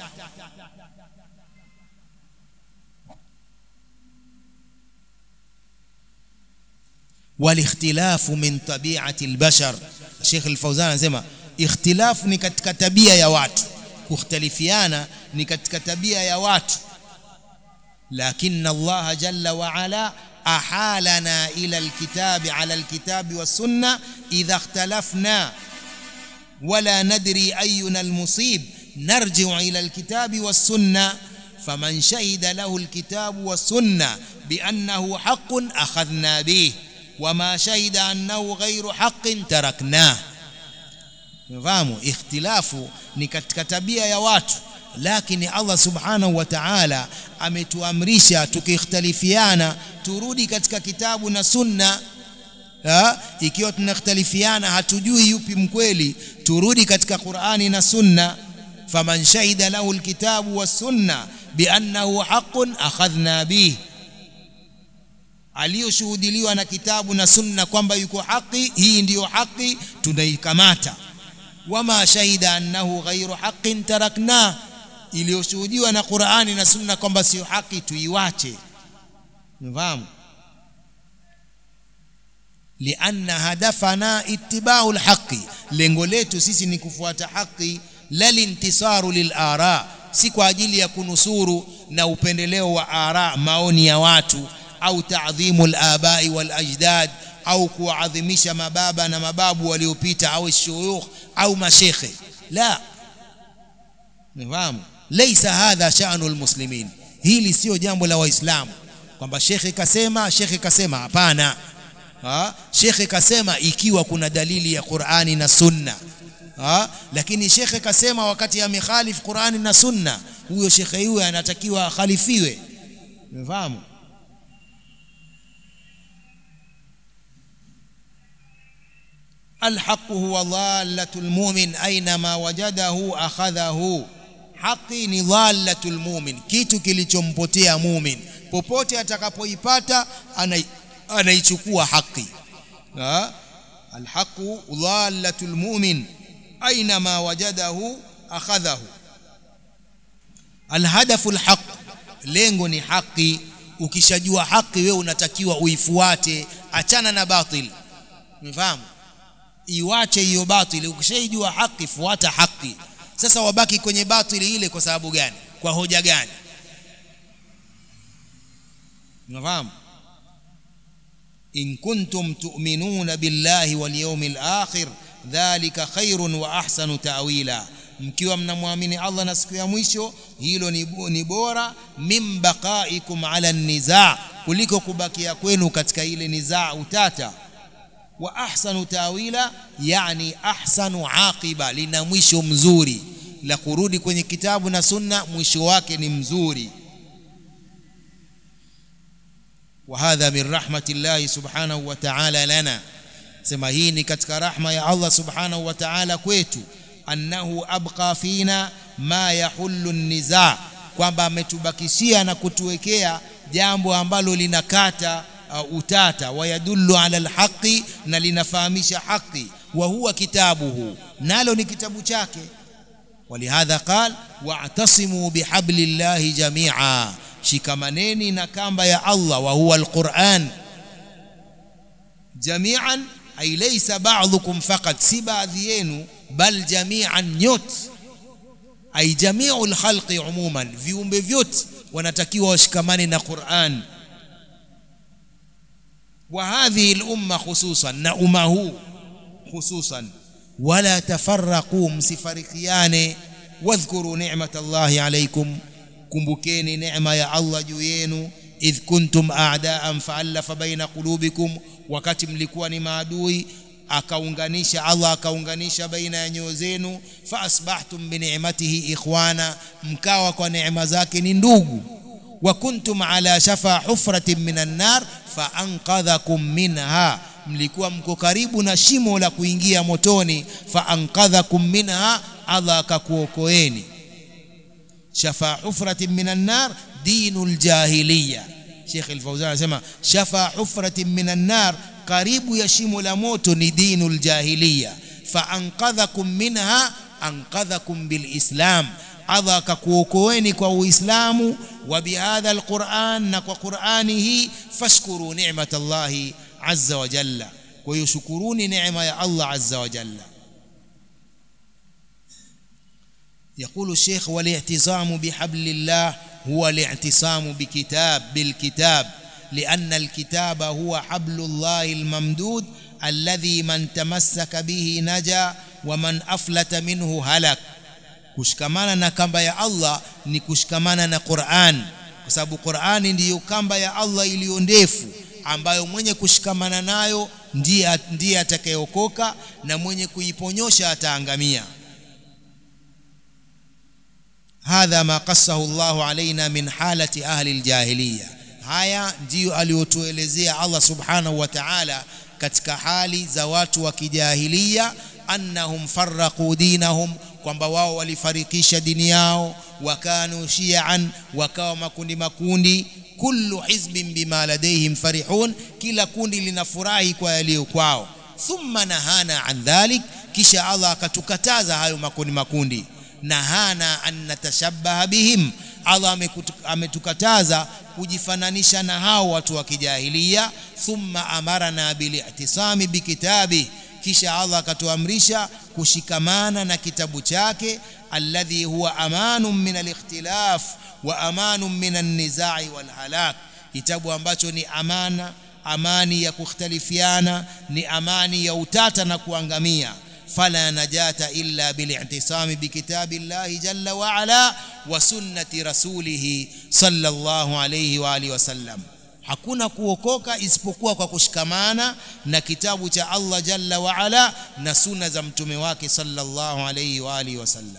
walikhtilafu min tabi'ati albashar Sheikh Al-Fauzan anasema ikhtilafu ni katika tabia ya watu kukhtalifiana ni katika tabia ya watu lakini Allah jalla wa ala أحالنا إلى الكتاب على الكتاب والسنة إذا اختلفنا ولا ندري أينا المصيب نرجع إلى الكتاب والسنة فمن شهد له الكتاب والسنة بأنه حق أخذنا به وما شهد أنه غير حق تركناه fahamu ikhtilafu ni katika tabia ya watu lakini Allah subhanahu wa ta'ala ametuamrisha tukikhtalifiana turudi katika kitabu na sunna ha? ikiwa tunakhtalifiana hatujui yupi mkweli turudi katika Qur'ani na sunna faman shahida lahu alkitabu was-sunna biannahu haqqun akhadhna bihi aliyoshuhudiliwa na kitabu na sunna kwamba yuko haki hii ndiyo haki tunaikamata wama shahida annahu ghairu haqqin tarakna iliyoshuhudiwa na Qur'ani na sunna kwamba sio haki tuiwache mfahamu lianna hadafana ittiba'u alhaqi lengo letu sisi ni kufuata haki la lintisaru lilara si kwa ajili ya kunusuru na upendeleo wa ara maoni ya watu au ta'dhimu al-abai wal ajdad au kuadhimisha mababa na mababu waliopita au shuyukh au mashekhe la nifahamu laysa hadha sha'nu almuslimin hili sio jambo la waislamu kwamba shekhe kasema shekhe kasema hapana ha shekhe kasema ikiwa kuna dalili ya Qur'ani na Sunna ha lakini shekhe kasema wakati amekhalif Qur'ani na Sunna huyo shekhe huyo anatakiwa akhalifiwe umefahamu الحق هو ضالة المؤمن أينما وجده أخذه haki ni dhalatul mumin kitu kilichompotea mumin popote atakapoipata anaichukua haki alhaqu dhalatul mumin ainama wajadahu akhadhahu alhadafu alhaq lengo ni haki ukishajua haki wewe unatakiwa uifuate achana na batil umefahamu iwache hiyo batili ukishaijua haki fuata haki sasa wabaki kwenye batili ile kwa sababu gani kwa hoja gani unafahamu in kuntum tu'minuna billahi wal yawmil akhir dhalika khairun wa ahsanu ta'wila mkiwa mnamwamini Allah na siku ya mwisho hilo ni, ni bora min baqaikum ala niza kuliko kubakia kwenu katika ile nizaa utata wa ahsanu tawila yani ahsanu aqiba lina mwisho mzuri la kurudi kwenye kitabu na sunna mwisho wake ni mzuri وهذا من رحمة الله سبحانه وتعالى لنا sema hii ni katika rahma ya Allah subhanahu wa ta'ala kwetu annahu abqa fina ma yahullu niza kwamba ametubakishia na kutuwekea jambo ambalo linakata uh, utata wayadullu ala alhaqi na linafahamisha haki wa huwa kitabuhu nalo ni kitabu chake walihadha qal wa'tasimu bihablillahi jami'a shikamaneni na kamba ya Allah wa huwa alquran jami'an ay laysa ba'dhukum faqat si baadhi yenu bal jami'an nyot ay jami'ul khalqi umuman viumbe vyote wanatakiwa washikamane na Qur'an وهذه الأمة خصوصا نأمه خصوصا ولا تفرقوا مسفرقيان واذكروا نعمة الله عليكم kumbukeni neema ya Allah juu yenu idh kuntum a'daan fa'alafa baina qulubikum wakati mlikuwa ni maadui akaunganisha Allah akaunganisha baina ya nyoyo zenu fa asbahtum bi ni'matihi ikhwana mkawa kwa neema zake ni ndugu wa kuntum ala shafa hufratin minan nar fa anqadhakum minha mlikuwa mko karibu na shimo la kuingia motoni fa anqadhakum minha Allah akakuokoeni shafa hufratin minan nar dinul jahiliya Sheikh Al-Fauzan anasema shafa hufratin minan nar karibu ya shimo la moto ni dinul jahiliya fa anqadhakum minha anqadhakum bilislam Allah akakuokoeni kwa Uislamu wa bihadha alquran na kwa Qur'ani hii fashkuru ni'matallahi azza wa jalla kwa hiyo shukuruni neema ya Allah azza wa jalla يقول الشيخ والاعتصام بحبل الله هو الاعتصام بكتاب بالكتاب لأن الكتاب هو حبل الله الممدود الذي من تمسك به نجا ومن أفلت منه هلك kushikamana na kamba ya Allah ni kushikamana na Qur'an kwa sababu Qur'ani ndiyo kamba ya Allah iliyo ndefu ambayo mwenye kushikamana nayo ndiye ndiye atakayeokoka na mwenye kuiponyosha ataangamia hadha ma qassahu Allahu alaina min halati ahli aljahiliya haya ndiyo aliyotuelezea Allah subhanahu wa ta'ala katika hali za watu wa kijahilia annahum farraqu dinahum kwamba wao walifarikisha dini yao wakanu shi'an wakawa makundi makundi kullu hizbin bima ladaihim farihun kila kundi linafurahi kwa yaliyo kwao thumma nahana an dhalik kisha Allah akatukataza hayo makundi makundi nahana an natashabbaha bihim Allah ametukataza kujifananisha na hao watu wa kijahilia thumma amarana bili'tisami bikitabi kisha Allah akatuamrisha kushikamana na kitabu chake alladhi huwa amanun min alikhtilaf wa amanun min an-nizai wal halak kitabu ambacho ni amana amani ya kukhtalifiana ni amani ya utata na kuangamia fala najata illa bili'tisami bikitabillahi jalla wa ala wa sunnati rasulih sallallahu alayhi wa alihi wasallam hakuna kuokoka isipokuwa kwa kushikamana na kitabu cha Allah jalla wa ala na sunna za mtume wake sallallahu alayhi wa alihi wasallam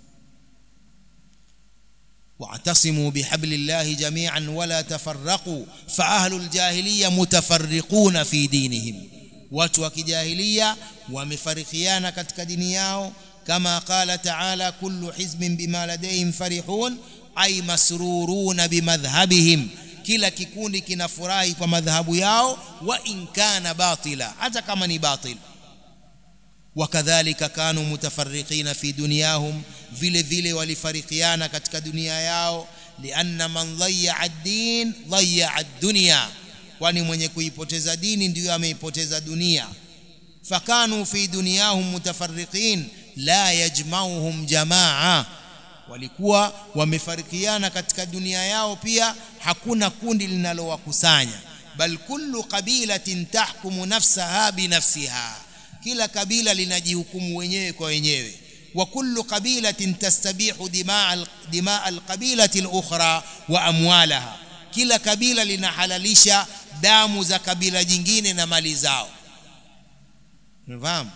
واعتصموا بحبل الله جميعا ولا تفرقوا فأهل الجاهلية متفرقون في دينهم watu wa kijahilia wamefarikiana katika dini yao kama qala taala kullu hizbin bima ladayhim farihun ay masruruna bimadhhabihim kila kikundi kinafurahi kwa madhhabu yao wa in kana batila hata kama ni batil wakadhalika kanu mutafarriqina fi dunyahum vile vile walifarikiana katika dunia yao lianna man dhayya ad-din dhayya ad-dunya kwani mwenye kuipoteza dini ndiyo ameipoteza dunia fakanu fi dunyahum mutafarriqin la yajmauhum jamaa walikuwa wamefarikiana katika dunia yao pia hakuna kundi linalowakusanya bal kullu qabilatin tahkumu nafsaha binafsiha kila kabila linajihukumu wenyewe kwa wenyewe wa kullu qabilatin tastabihu dimaa dimaa alqabilati alukhra wa amwalaha kila kabila linahalalisha damu za kabila jingine na mali zao unafahamu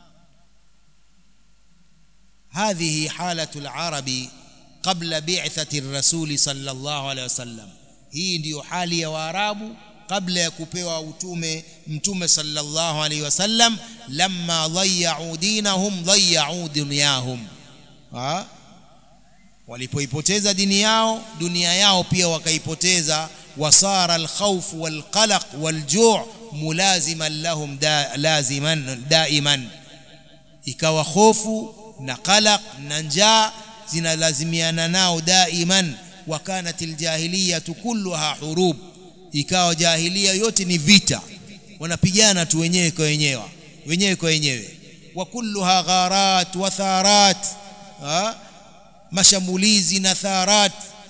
هذه حالة العرب قبل بعثة الرسول صلى الله عليه وسلم hii ndiyo hali ya waarabu kabla ya kupewa utume mtume sallallahu alaihi wasallam lamma dhayya'u dinahum dhayya'u dunyahum ha walipoipoteza dini yao dunia yao pia wakaipoteza wasara alkhawf walqalaq walju' mulaziman lahum da, laziman daiman ikawa hofu na qalaq na njaa zinalazimiana nao daiman wa kanat aljahiliya kulluha hurub ikawa jahilia yote ni vita wanapigana tu wenyewe kwa wenyewe wenyewe kwa wenyewe wa kulluha gharat wa tharat ha? mashambulizi na tharat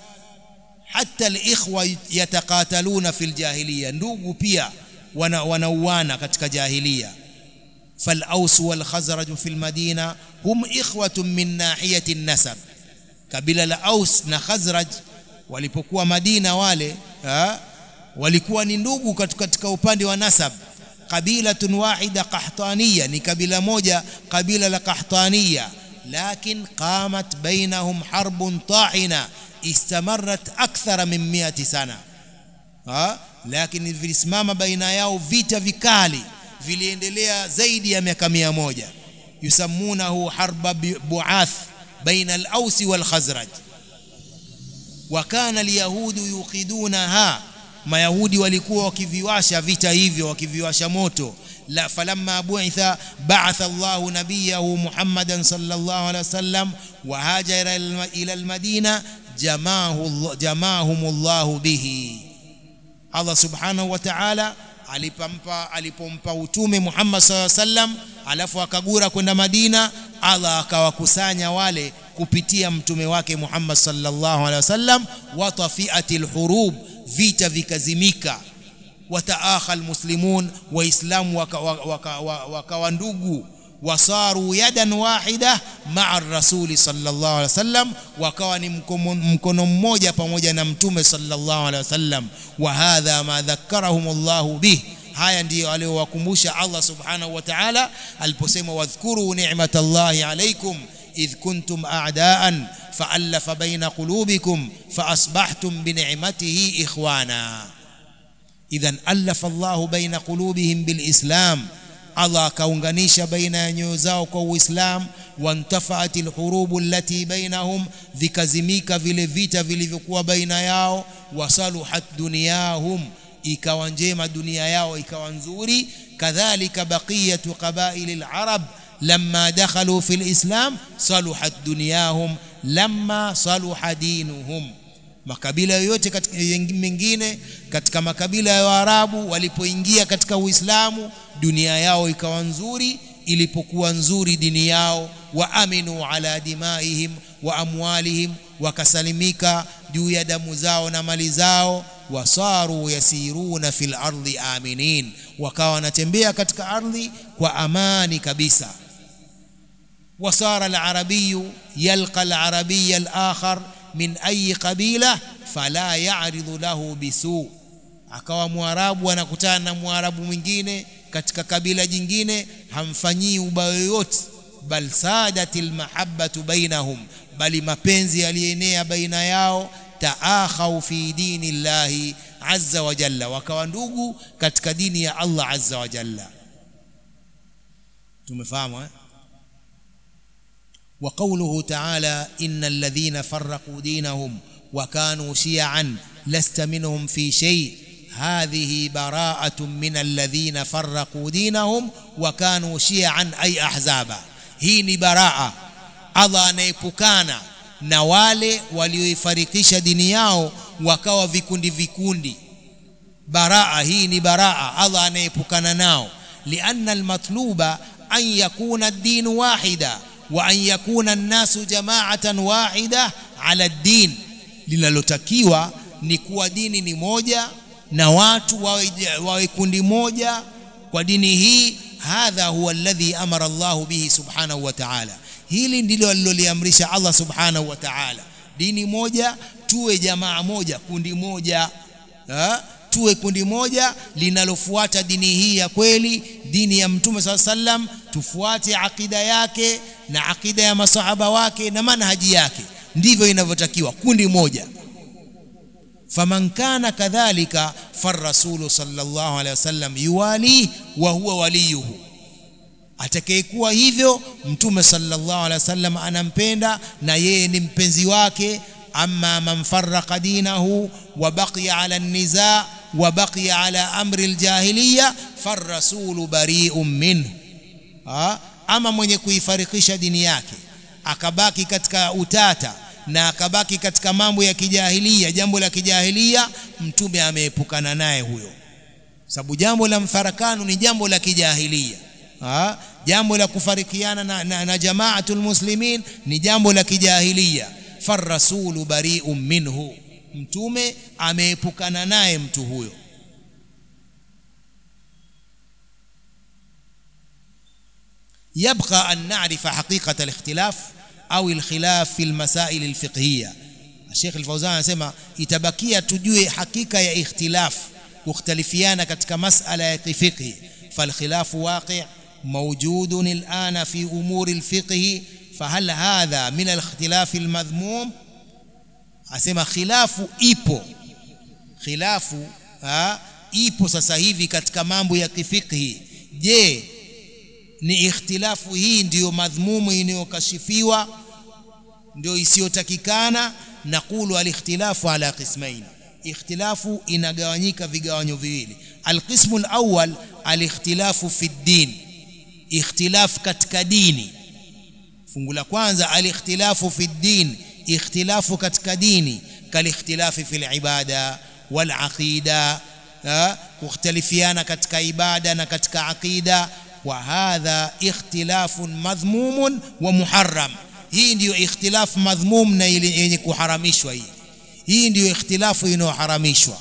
hata alikhwa yatakataluna fil jahiliya ndugu pia wanauana wana katika jahiliya فالأوس والخزرج في المدينة هم إخوة من ناحية النسب kabila la Aus na Khazraj walipokuwa Madina wale ha? walikuwa ni ndugu katika upande wa nasab qabilatun wahida qahtaniya ni kabila moja kabila la qahtaniya lakin qamat bainahum harbun ta'ina istamarrat akthara min 100 sana ha? lakini vilisimama baina yao vita vikali viliendelea zaidi ya miaka mia moja yusammunahu harba buath baina al-Aus wal-Khazraj wa kana al-yahudu yuqidunaha mayahudi walikuwa wakiviwasha vita hivyo wakiviwasha moto la falamma bu'itha ba'atha Allah nabiyahu Muhammadan sallallahu alaihi wasallam wa hajara ila al-Madina jamaahu jamaahum Allah bihi Allah subhanahu wa ta'ala alipompa alipompa utume Muhammad sallallahu alaihi wasallam alafu akagura kwenda Madina Allah akawakusanya wale kupitia mtume wake Muhammad sallallahu alaihi wasallam wa tafiatil hurub vita vikazimika wataakha almuslimun waislamu wakawa waka, waka, waka ndugu wasaru yadan wahida maa rasuli sallallahu alaihi wasallam wakawa ni mkono mmoja pamoja na mtume sallallahu alaihi wasallam wa hadha ma dhakarahum Allahu bih haya ndiyo aliyowakumbusha Allah subhanahu wa ta'ala aliposema wadhkuru ni'matallahi alaykum idh kuntum a'daan fa'alafa baina qulubikum faasbahtum bini'matihi ikhwana idhan alafa Allahu baina qulubihim bilislam Allah akaunganisha baina ya nyoyo zao kwa Uislamu wantafaat alhurubu allati bainahum vikazimika vile vita vilivyokuwa baina yao wasaluhat dunyahum ikawa njema dunia yao ikawa nzuri kadhalika baqiyatu qabail alarab lamma dakhalu fi alislam saluhat dunyahum lamma saluha dinuhum makabila yoyote katika mengine katika makabila ya Waarabu walipoingia katika Uislamu dunia yao ikawa nzuri ilipokuwa nzuri dini yao wa aminu ala dimaihim wa amwalihim wakasalimika juu ya damu zao na mali zao wasaru yasiruna fil ardi aminin wakawa wanatembea katika ardhi kwa amani kabisa wasara al-arabiyu yalqa al-arabiyya al-akhar min ayi qabila fala ya'ridu lahu bisu akawa mwarabu anakutana na mwarabu mwingine katika kabila jingine hamfanyii ubaya yoyote bal sadatil mahabbatu bainahum bali mapenzi yalienea baina yao taakhau fi dini llahi azza wa jalla wakawa ndugu katika dini ya Allah azza wa jalla tumefahamu eh وقوله تعالى إن الذين فرقوا دينهم وكانوا شيعا لست منهم في شيء هذه براءة من الذين فرقوا دينهم وكانوا شيعا أي أحزابا هي براءة Allah anaepukana na wale walioifarikisha dini yao wakawa vikundi vikundi baraa hii ni baraa Allah anaepukana nao lianna almatluba an yakuna ad-din wahida wa an yakuna an-nasu jama'atan wahida ala ad-din linalotakiwa ni kuwa dini ni moja na watu wawe, wawe kundi moja kwa dini hii hadha huwa alladhi amara Allah bihi subhanahu wa ta'ala hili ndilo aliloliamrisha Allah subhanahu wa ta'ala dini moja tuwe jamaa moja kundi moja ha? tuwe kundi moja linalofuata dini hii ya kweli dini ya mtume saa sallam tufuate akida yake na akida ya masahaba wake na manhaji yake ndivyo inavyotakiwa kundi moja faman kana kadhalika farrasulu sallallahu alaihi wasallam yuwali wa huwa waliyuhu atakayekuwa hivyo mtume sallallahu alaihi wasallam anampenda na yeye ni mpenzi wake amma man farraqa dinahu wa baqiya ala an-niza wa baqiya ala amri al-jahiliya farrasulu bari'un minhu ama mwenye kuifarikisha dini yake akabaki katika utata na akabaki katika mambo ya kijahilia jambo la kijahilia mtume ameepukana naye huyo sababu jambo la mfarakano ni jambo la kijahilia ha? jambo la kufarikiana na, na, na jamaatul muslimin ni jambo la kijahilia farrasulu bari'un minhu mtume ameepukana naye mtu huyo يبقى أن نعرف حقيقة الاختلاف أو الخلاف في المسائل الفقهية الشيخ الفوزان anasema itabakia tujue hakika ya ikhtilaf kukhtalifiana katika masala ya fiqh فالخلاف واقع موجود الآن في أمور الفقه فهل هذا من الاختلاف المذموم asema khilafu ipo khilafu ha, ipo sasa hivi katika mambo ya kifikhi je ni ikhtilafu hii ndiyo madhmumu inayokashifiwa ndio isiyotakikana naqulu alikhtilafu ala qismain ikhtilafu inagawanyika vigawanyo viwili alqismu alawwal alikhtilafu fi ddin ikhtilaf katika dini fungu la kwanza alikhtilafu fi ddin ikhtilafu katika dini kalikhtilafi fil ibada wal aqida kukhtalifiana katika ibada na katika aqida wa hadha ikhtilafun madhmumun wa muharram hii ndiyo ikhtilaf madhmum na yenye kuharamishwa hii hii ndiyo ikhtilafu inayoharamishwa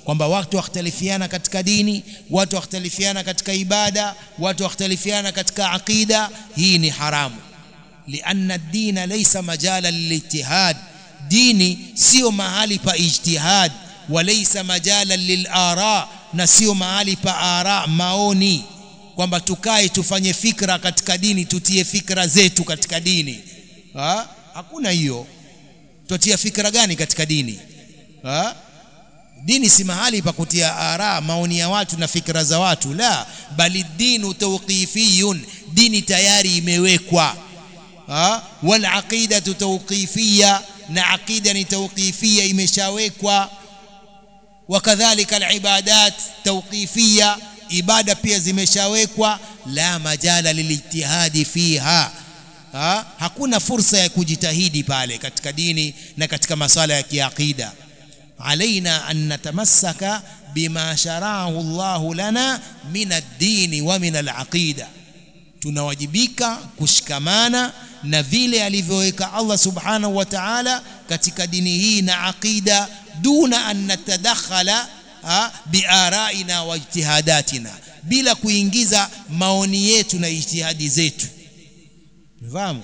kwamba watu wakhtalifiana katika dini watu wakhtalifiana katika ibada watu wakhtalifiana katika aqida hii ni haramu lianna dina laysa majala lilijtihad dini sio mahali pa ijtihad walaysa majala lilara na sio mahali pa ara maoni kwamba tukae tufanye fikra katika dini tutie fikra zetu katika dini ha? hakuna hiyo tutia fikra gani katika dini ha? dini si mahali pa kutia ara maoni ya watu na fikra za watu la bali dinu tawqifiyun dini tayari imewekwa wal aqidatu tawqifiyya na aqida ni tawqifiyya imeshawekwa wakadhalika alibadat tawqifiyya ibada pia zimeshawekwa la majala lilijtihadi fiha ha? hakuna fursa ya kujitahidi pale katika dini na katika masala ya kiaqida علينا أن نتمسك بما شرعه الله لنا من الدين ومن العقيدة tunawajibika kushikamana na vile alivyoweka Allah subhanahu wa ta'ala katika dini hii na aqida duna an natadakhala biaraina wa ijtihadatina bila kuingiza maoni yetu na ijtihadi zetu fahamu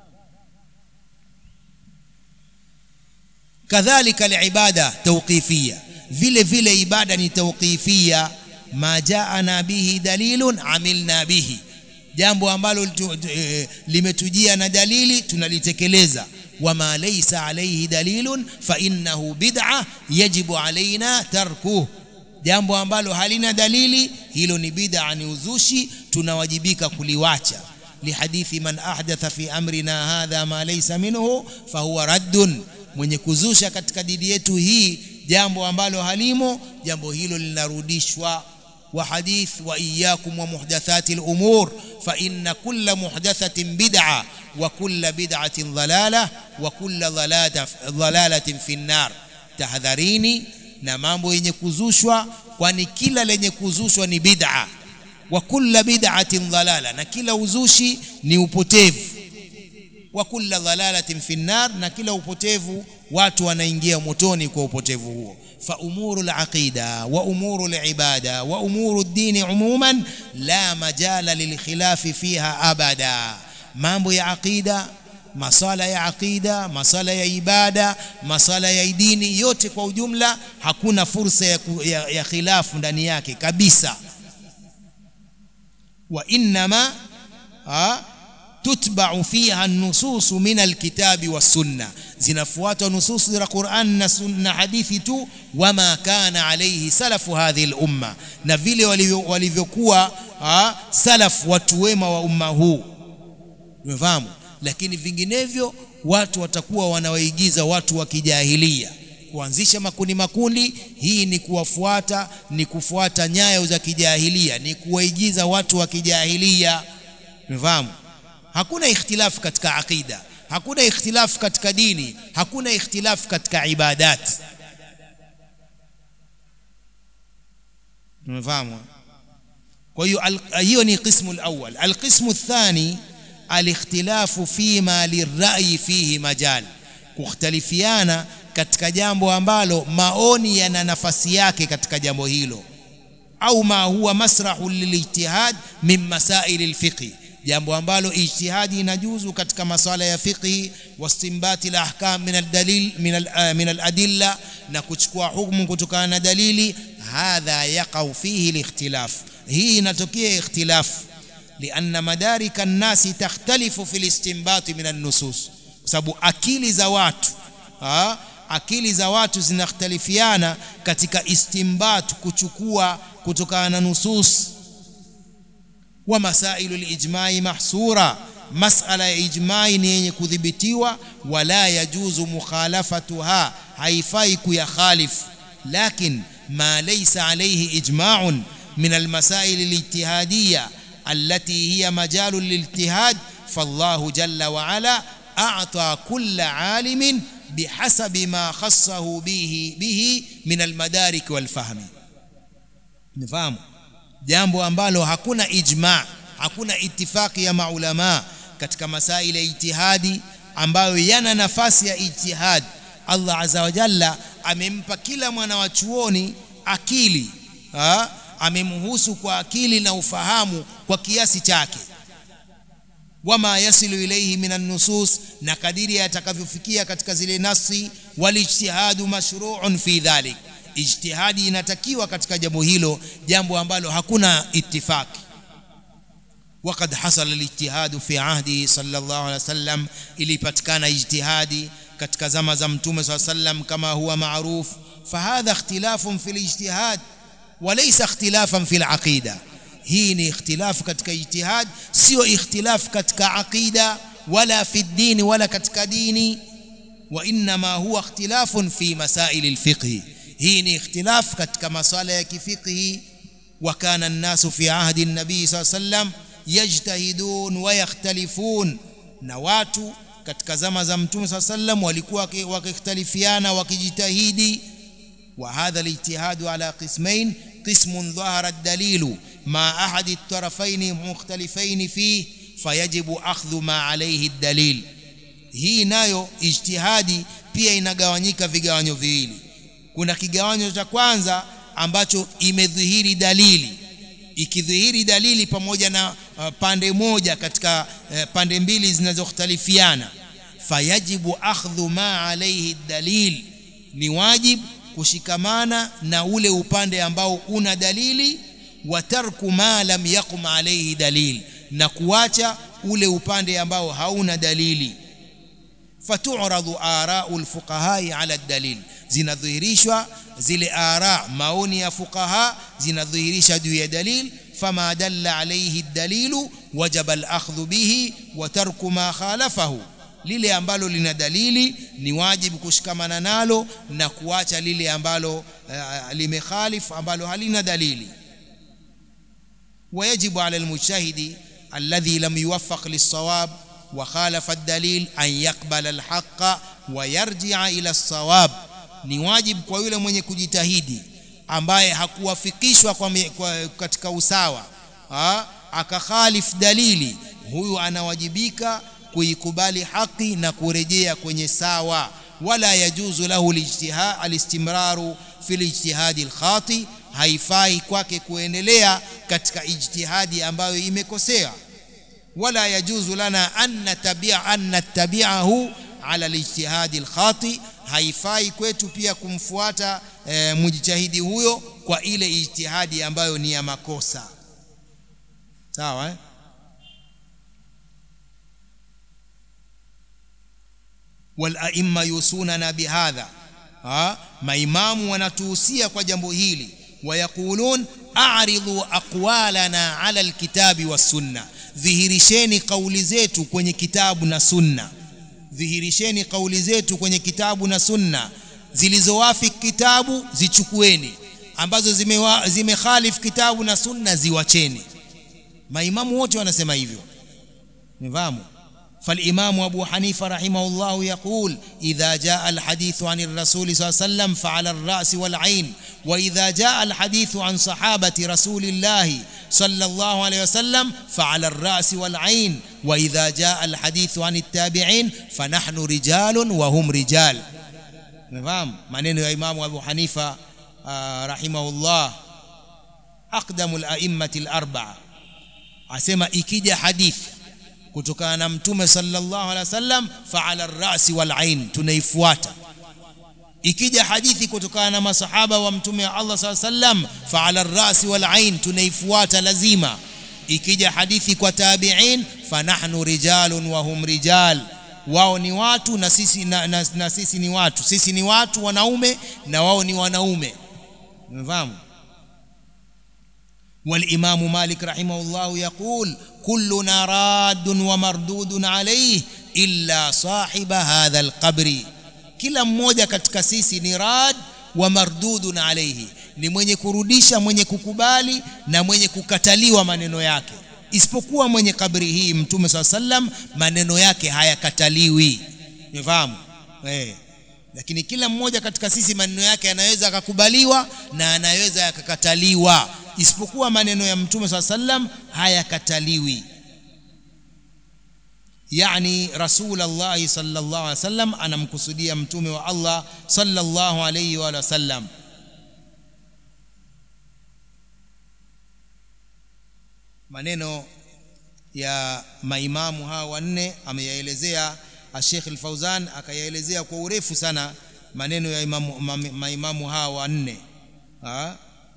kadhalika alibada tawqifia vile vile ibada ni tawqifia ma jaana bihi dalilun amilna bihi jambo ambalo e, limetujia na dalili tunalitekeleza wama laysa alayhi dalilun fa innahu bid'a yajibu alaina tarkuh jambo ambalo halina dalili hilo ni bid'a ni uzushi tunawajibika kuliwacha lihadithi man ahdatha fi amrina hadha ma laysa minhu fahuwa raddun mwenye kuzusha katika dini yetu hii jambo ambalo halimo jambo hilo linarudishwa wa hadith wa iyyakum wa muhdathati al-umur fa inna kulla muhdathatin bid'a wa kulla bid'atin dhalalah wa kulla dhalalatin fi an-nar tahadharini na mambo yenye kuzushwa kwani kila lenye kuzushwa ni bid'a wa kulla bid'atin dhalala na kila uzushi ni upotevu wa kulla dhalalatin fi nar na kila upotevu watu wanaingia motoni kwa upotevu huo fa umuru al-aqida wa umuru al-ibada wa umuru ad-din umuman la majala lilkhilafi fiha abada mambo ya aqida masala ya aqida masala ya ibada masala ya dini yote kwa ujumla hakuna fursa ya, ya, ya khilafu ndani yake kabisa wa innama tutba'u fiha an-nusus min al-kitabi was-sunnah zinafuatwa nusus za Qur'an na sunna hadithi tu wama kana alayhi salafu hadhihi al-umma na vile walivyokuwa salaf watu wema wa umma huu umefahamu lakini vinginevyo watu watakuwa wanawaigiza watu wa kijahilia kuanzisha makundi makundi hii ni kuwafuata ni kufuata nyayo za kijahilia ni kuwaigiza watu wa kijahilia umefahamu hakuna ikhtilafu katika aqida hakuna ikhtilafu katika dini hakuna ikhtilafu katika ibadat umefahamu kwa hiyo hiyo ni qismu alawwal alqismu athani alikhtilafu fima lirrai fihi majal kukhtalifiana katika jambo ambalo maoni yana nafasi yake katika jambo hilo au ma huwa masrahu lilijtihad min masail alfiqh jambo ambalo ijtihadi inajuzu katika masala ya fiqhi wastimbati alahkam min aldalil min al, min aladilla na kuchukua hukumu kutokana na dalili hadha yaqau fihi alikhtilaf hii inatokea ikhtilaf lianna madarika nnasi takhtalifu fi listinbati min annusus kwa sababu akili za watu ha? akili za watu zinakhtalifiana katika istimbat kuchukua kutokana na nusus wa masailu alijmai mahsura masala ya ijmai ni yenye kudhibitiwa wala yajuzu mukhalafatuha haifai kuyakhalifu lakin ma laysa alayhi ijma'un min almasail alijtihadiyya التي هي مجال للاجتهاد فالله جل وعلا أعطى كل عالم بحسب ما خصه به به من المدارك والفهم نفهم jambo ambalo hakuna ijma hakuna itifaki ya maulama katika masaili ya ijtihadi ambayo yana nafasi ya ijtihad Allah azza wa jalla amempa kila mwana wa chuoni akili ha? amemhusu kwa akili na ufahamu kwa kiasi chake wama yasilu ilaihi min nusus na kadiri atakavyofikia katika zile nasi walijtihadu mashru'un fi dhalik ijtihadi inatakiwa katika jambo hilo jambo ambalo hakuna ittifaki وقد حصل الاجتهاد في عهده صلى الله عليه وسلم ilipatikana ijtihadi katika zama za mtume صلى الله عليه وسلم كما هو معروف فهذا اختلاف في الاجتهاد وليس اختلافا في العقيده hii ni ikhtilaf katika ijtihad sio ikhtilaf katika aqida wala fi dini wala katika dini wa inma huwa ikhtilafun fi masail alfiqh hii ni ikhtilaf katika masala ya kifiqhi wa kana an-nasu fi ahdi an-nabi sallallahu alayhi wasallam yajtahidun wa yakhtalifun na watu katika zama za mtume sallallahu alayhi wasallam walikuwa wakikhtalifiana wakijitahidi wa hadha al-ijtihad ala qismain قسم ظهر الدليل مع أحد الطرفين مختلفين فيه فيجب أخذ ما عليه الدليل hii nayo ijtihadi pia inagawanyika vigawanyo viwili kuna kigawanyo cha kwanza ambacho imedhihiri dalili ikidhihiri dalili pamoja na uh, pande moja katika uh, pande mbili zinazokhtalifiana fayajibu akhdhu ma alayhi dalil ni wajibu kushikamana na ule upande ambao una dalili wa tarku ma lam yaqum alayhi dalil na kuacha ule upande ambao hauna dalili fatu'radu ara'u alfuqaha ala dalil zinadhihirishwa zile ara maoni ya fuqaha zinadhihirisha juu ya dalil fama dalla alayhi dalilu wajaba al-akhdhu bihi wa tarku ma khalafahu lile ambalo lina dalili ni wajibu kushikamana nalo na kuacha lile ambalo uh, limekhalif ambalo halina dalili ويجب على المجتهد الذي لم يوفق للصواب وخالف الدليل أن يقبل الحق ويرجع إلى الصواب ni wajibu kwa yule mwenye kujitahidi ambaye hakuwafikishwa kwa, kwa katika usawa ha? akakhalif dalili huyu anawajibika kuikubali haki na kurejea kwenye sawa wala yajuzu lahu alistimraru fi lijtihadi alkhati haifai kwake kuendelea katika ijtihadi ambayo imekosea wala yajuzu lana an natabia an nattabi'ahu ala alijtihadi alkhati haifai kwetu pia kumfuata e, mujtahidi huyo kwa ile ijtihadi ambayo ni ya makosa sawa eh? walaimma yusunana bihadha ha maimamu wanatuhusia kwa jambo hili wayaqulun a'ridu aqwalana ala alkitabi was-sunna dhihirisheni kauli zetu kwenye kitabu na sunna dhihirisheni kauli zetu kwenye kitabu na sunna zilizowafiki kitabu zichukueni ambazo zimekhalif zime kitabu na sunna ziwacheni maimamu wote wanasema hivyo nifahamu فالإمام أبو حنيفة رحمه الله يقول إذا جاء الحديث عن الرسول صلى الله عليه وسلم فعلى الرأس والعين وإذا جاء الحديث عن صحابة رسول الله صلى الله عليه وسلم فعلى الرأس والعين وإذا جاء الحديث عن التابعين فنحن رجال وهم رجال نفهم maneno ya Imam Abu Hanifa rahimahullah aqdamu al-a'immati al-arba'a asema ikija hadithi kutokana na mtume sallallahu alaihi wasallam fa'ala ar-ra'si wal 'ain tunaifuata ikija hadithi kutokana na masahaba wa mtume wa Allah sallallahu alaihi wasallam fa'ala ar-ra'si wal 'ain tunaifuata lazima ikija hadithi kwa tabi'in fanahnu rijalun wa hum rijal wao ni watu na sisi na, na, na sisi ni watu sisi ni watu wanaume na wao ni wanaume umefahamu والإمام مالك رحمه الله يقول كلنا راد ومردود عليه إلا صاحب هذا القبر kila mmoja katika sisi ni rad wa mardudun alayhi ni mwenye kurudisha mwenye kukubali na mwenye kukataliwa maneno yake isipokuwa mwenye kabri hii mtume saa sallam maneno yake hayakataliwi umefahamu eh lakini kila mmoja katika sisi maneno yake yanaweza akakubaliwa na anaweza yakakataliwa isipokuwa maneno ya mtume saa sallam hayakataliwi yani rasulullah sallallahu alaihi wasallam anamkusudia mtume wa Allah sallallahu alaihi wa sallam maneno ya maimamu hawa wanne ameyaelezea Sheikh Al-Fauzan akayaelezea kwa urefu sana maneno ya imamu, ma, maimamu hawa wanne ha?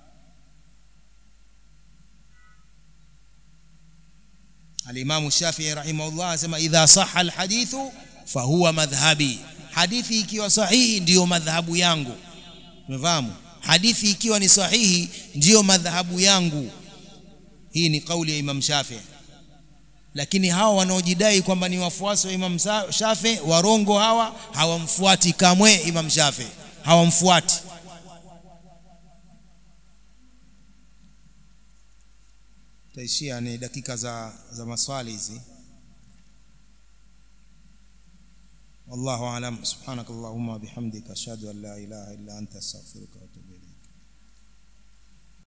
Al-Imam Shafi'i rahimahullah asema idha sahha al-hadithu fahuwa madhhabi hadithi ikiwa sahihi ndiyo madhhabu yangu umefahamu hadithi ikiwa ni sahihi ndiyo madhhabu yangu hii ni kauli ya Imam Shafi'i lakini hawa wanaojidai kwamba ni wafuasi wa Imam Shafi warongo hawa hawamfuati kamwe Imam Shafi hawamfuati taishia ni dakika za za maswali hizi والله اعلم سبحانك اللهم وبحمدك اشهد ان لا اله الا انت استغفرك واتوب اليك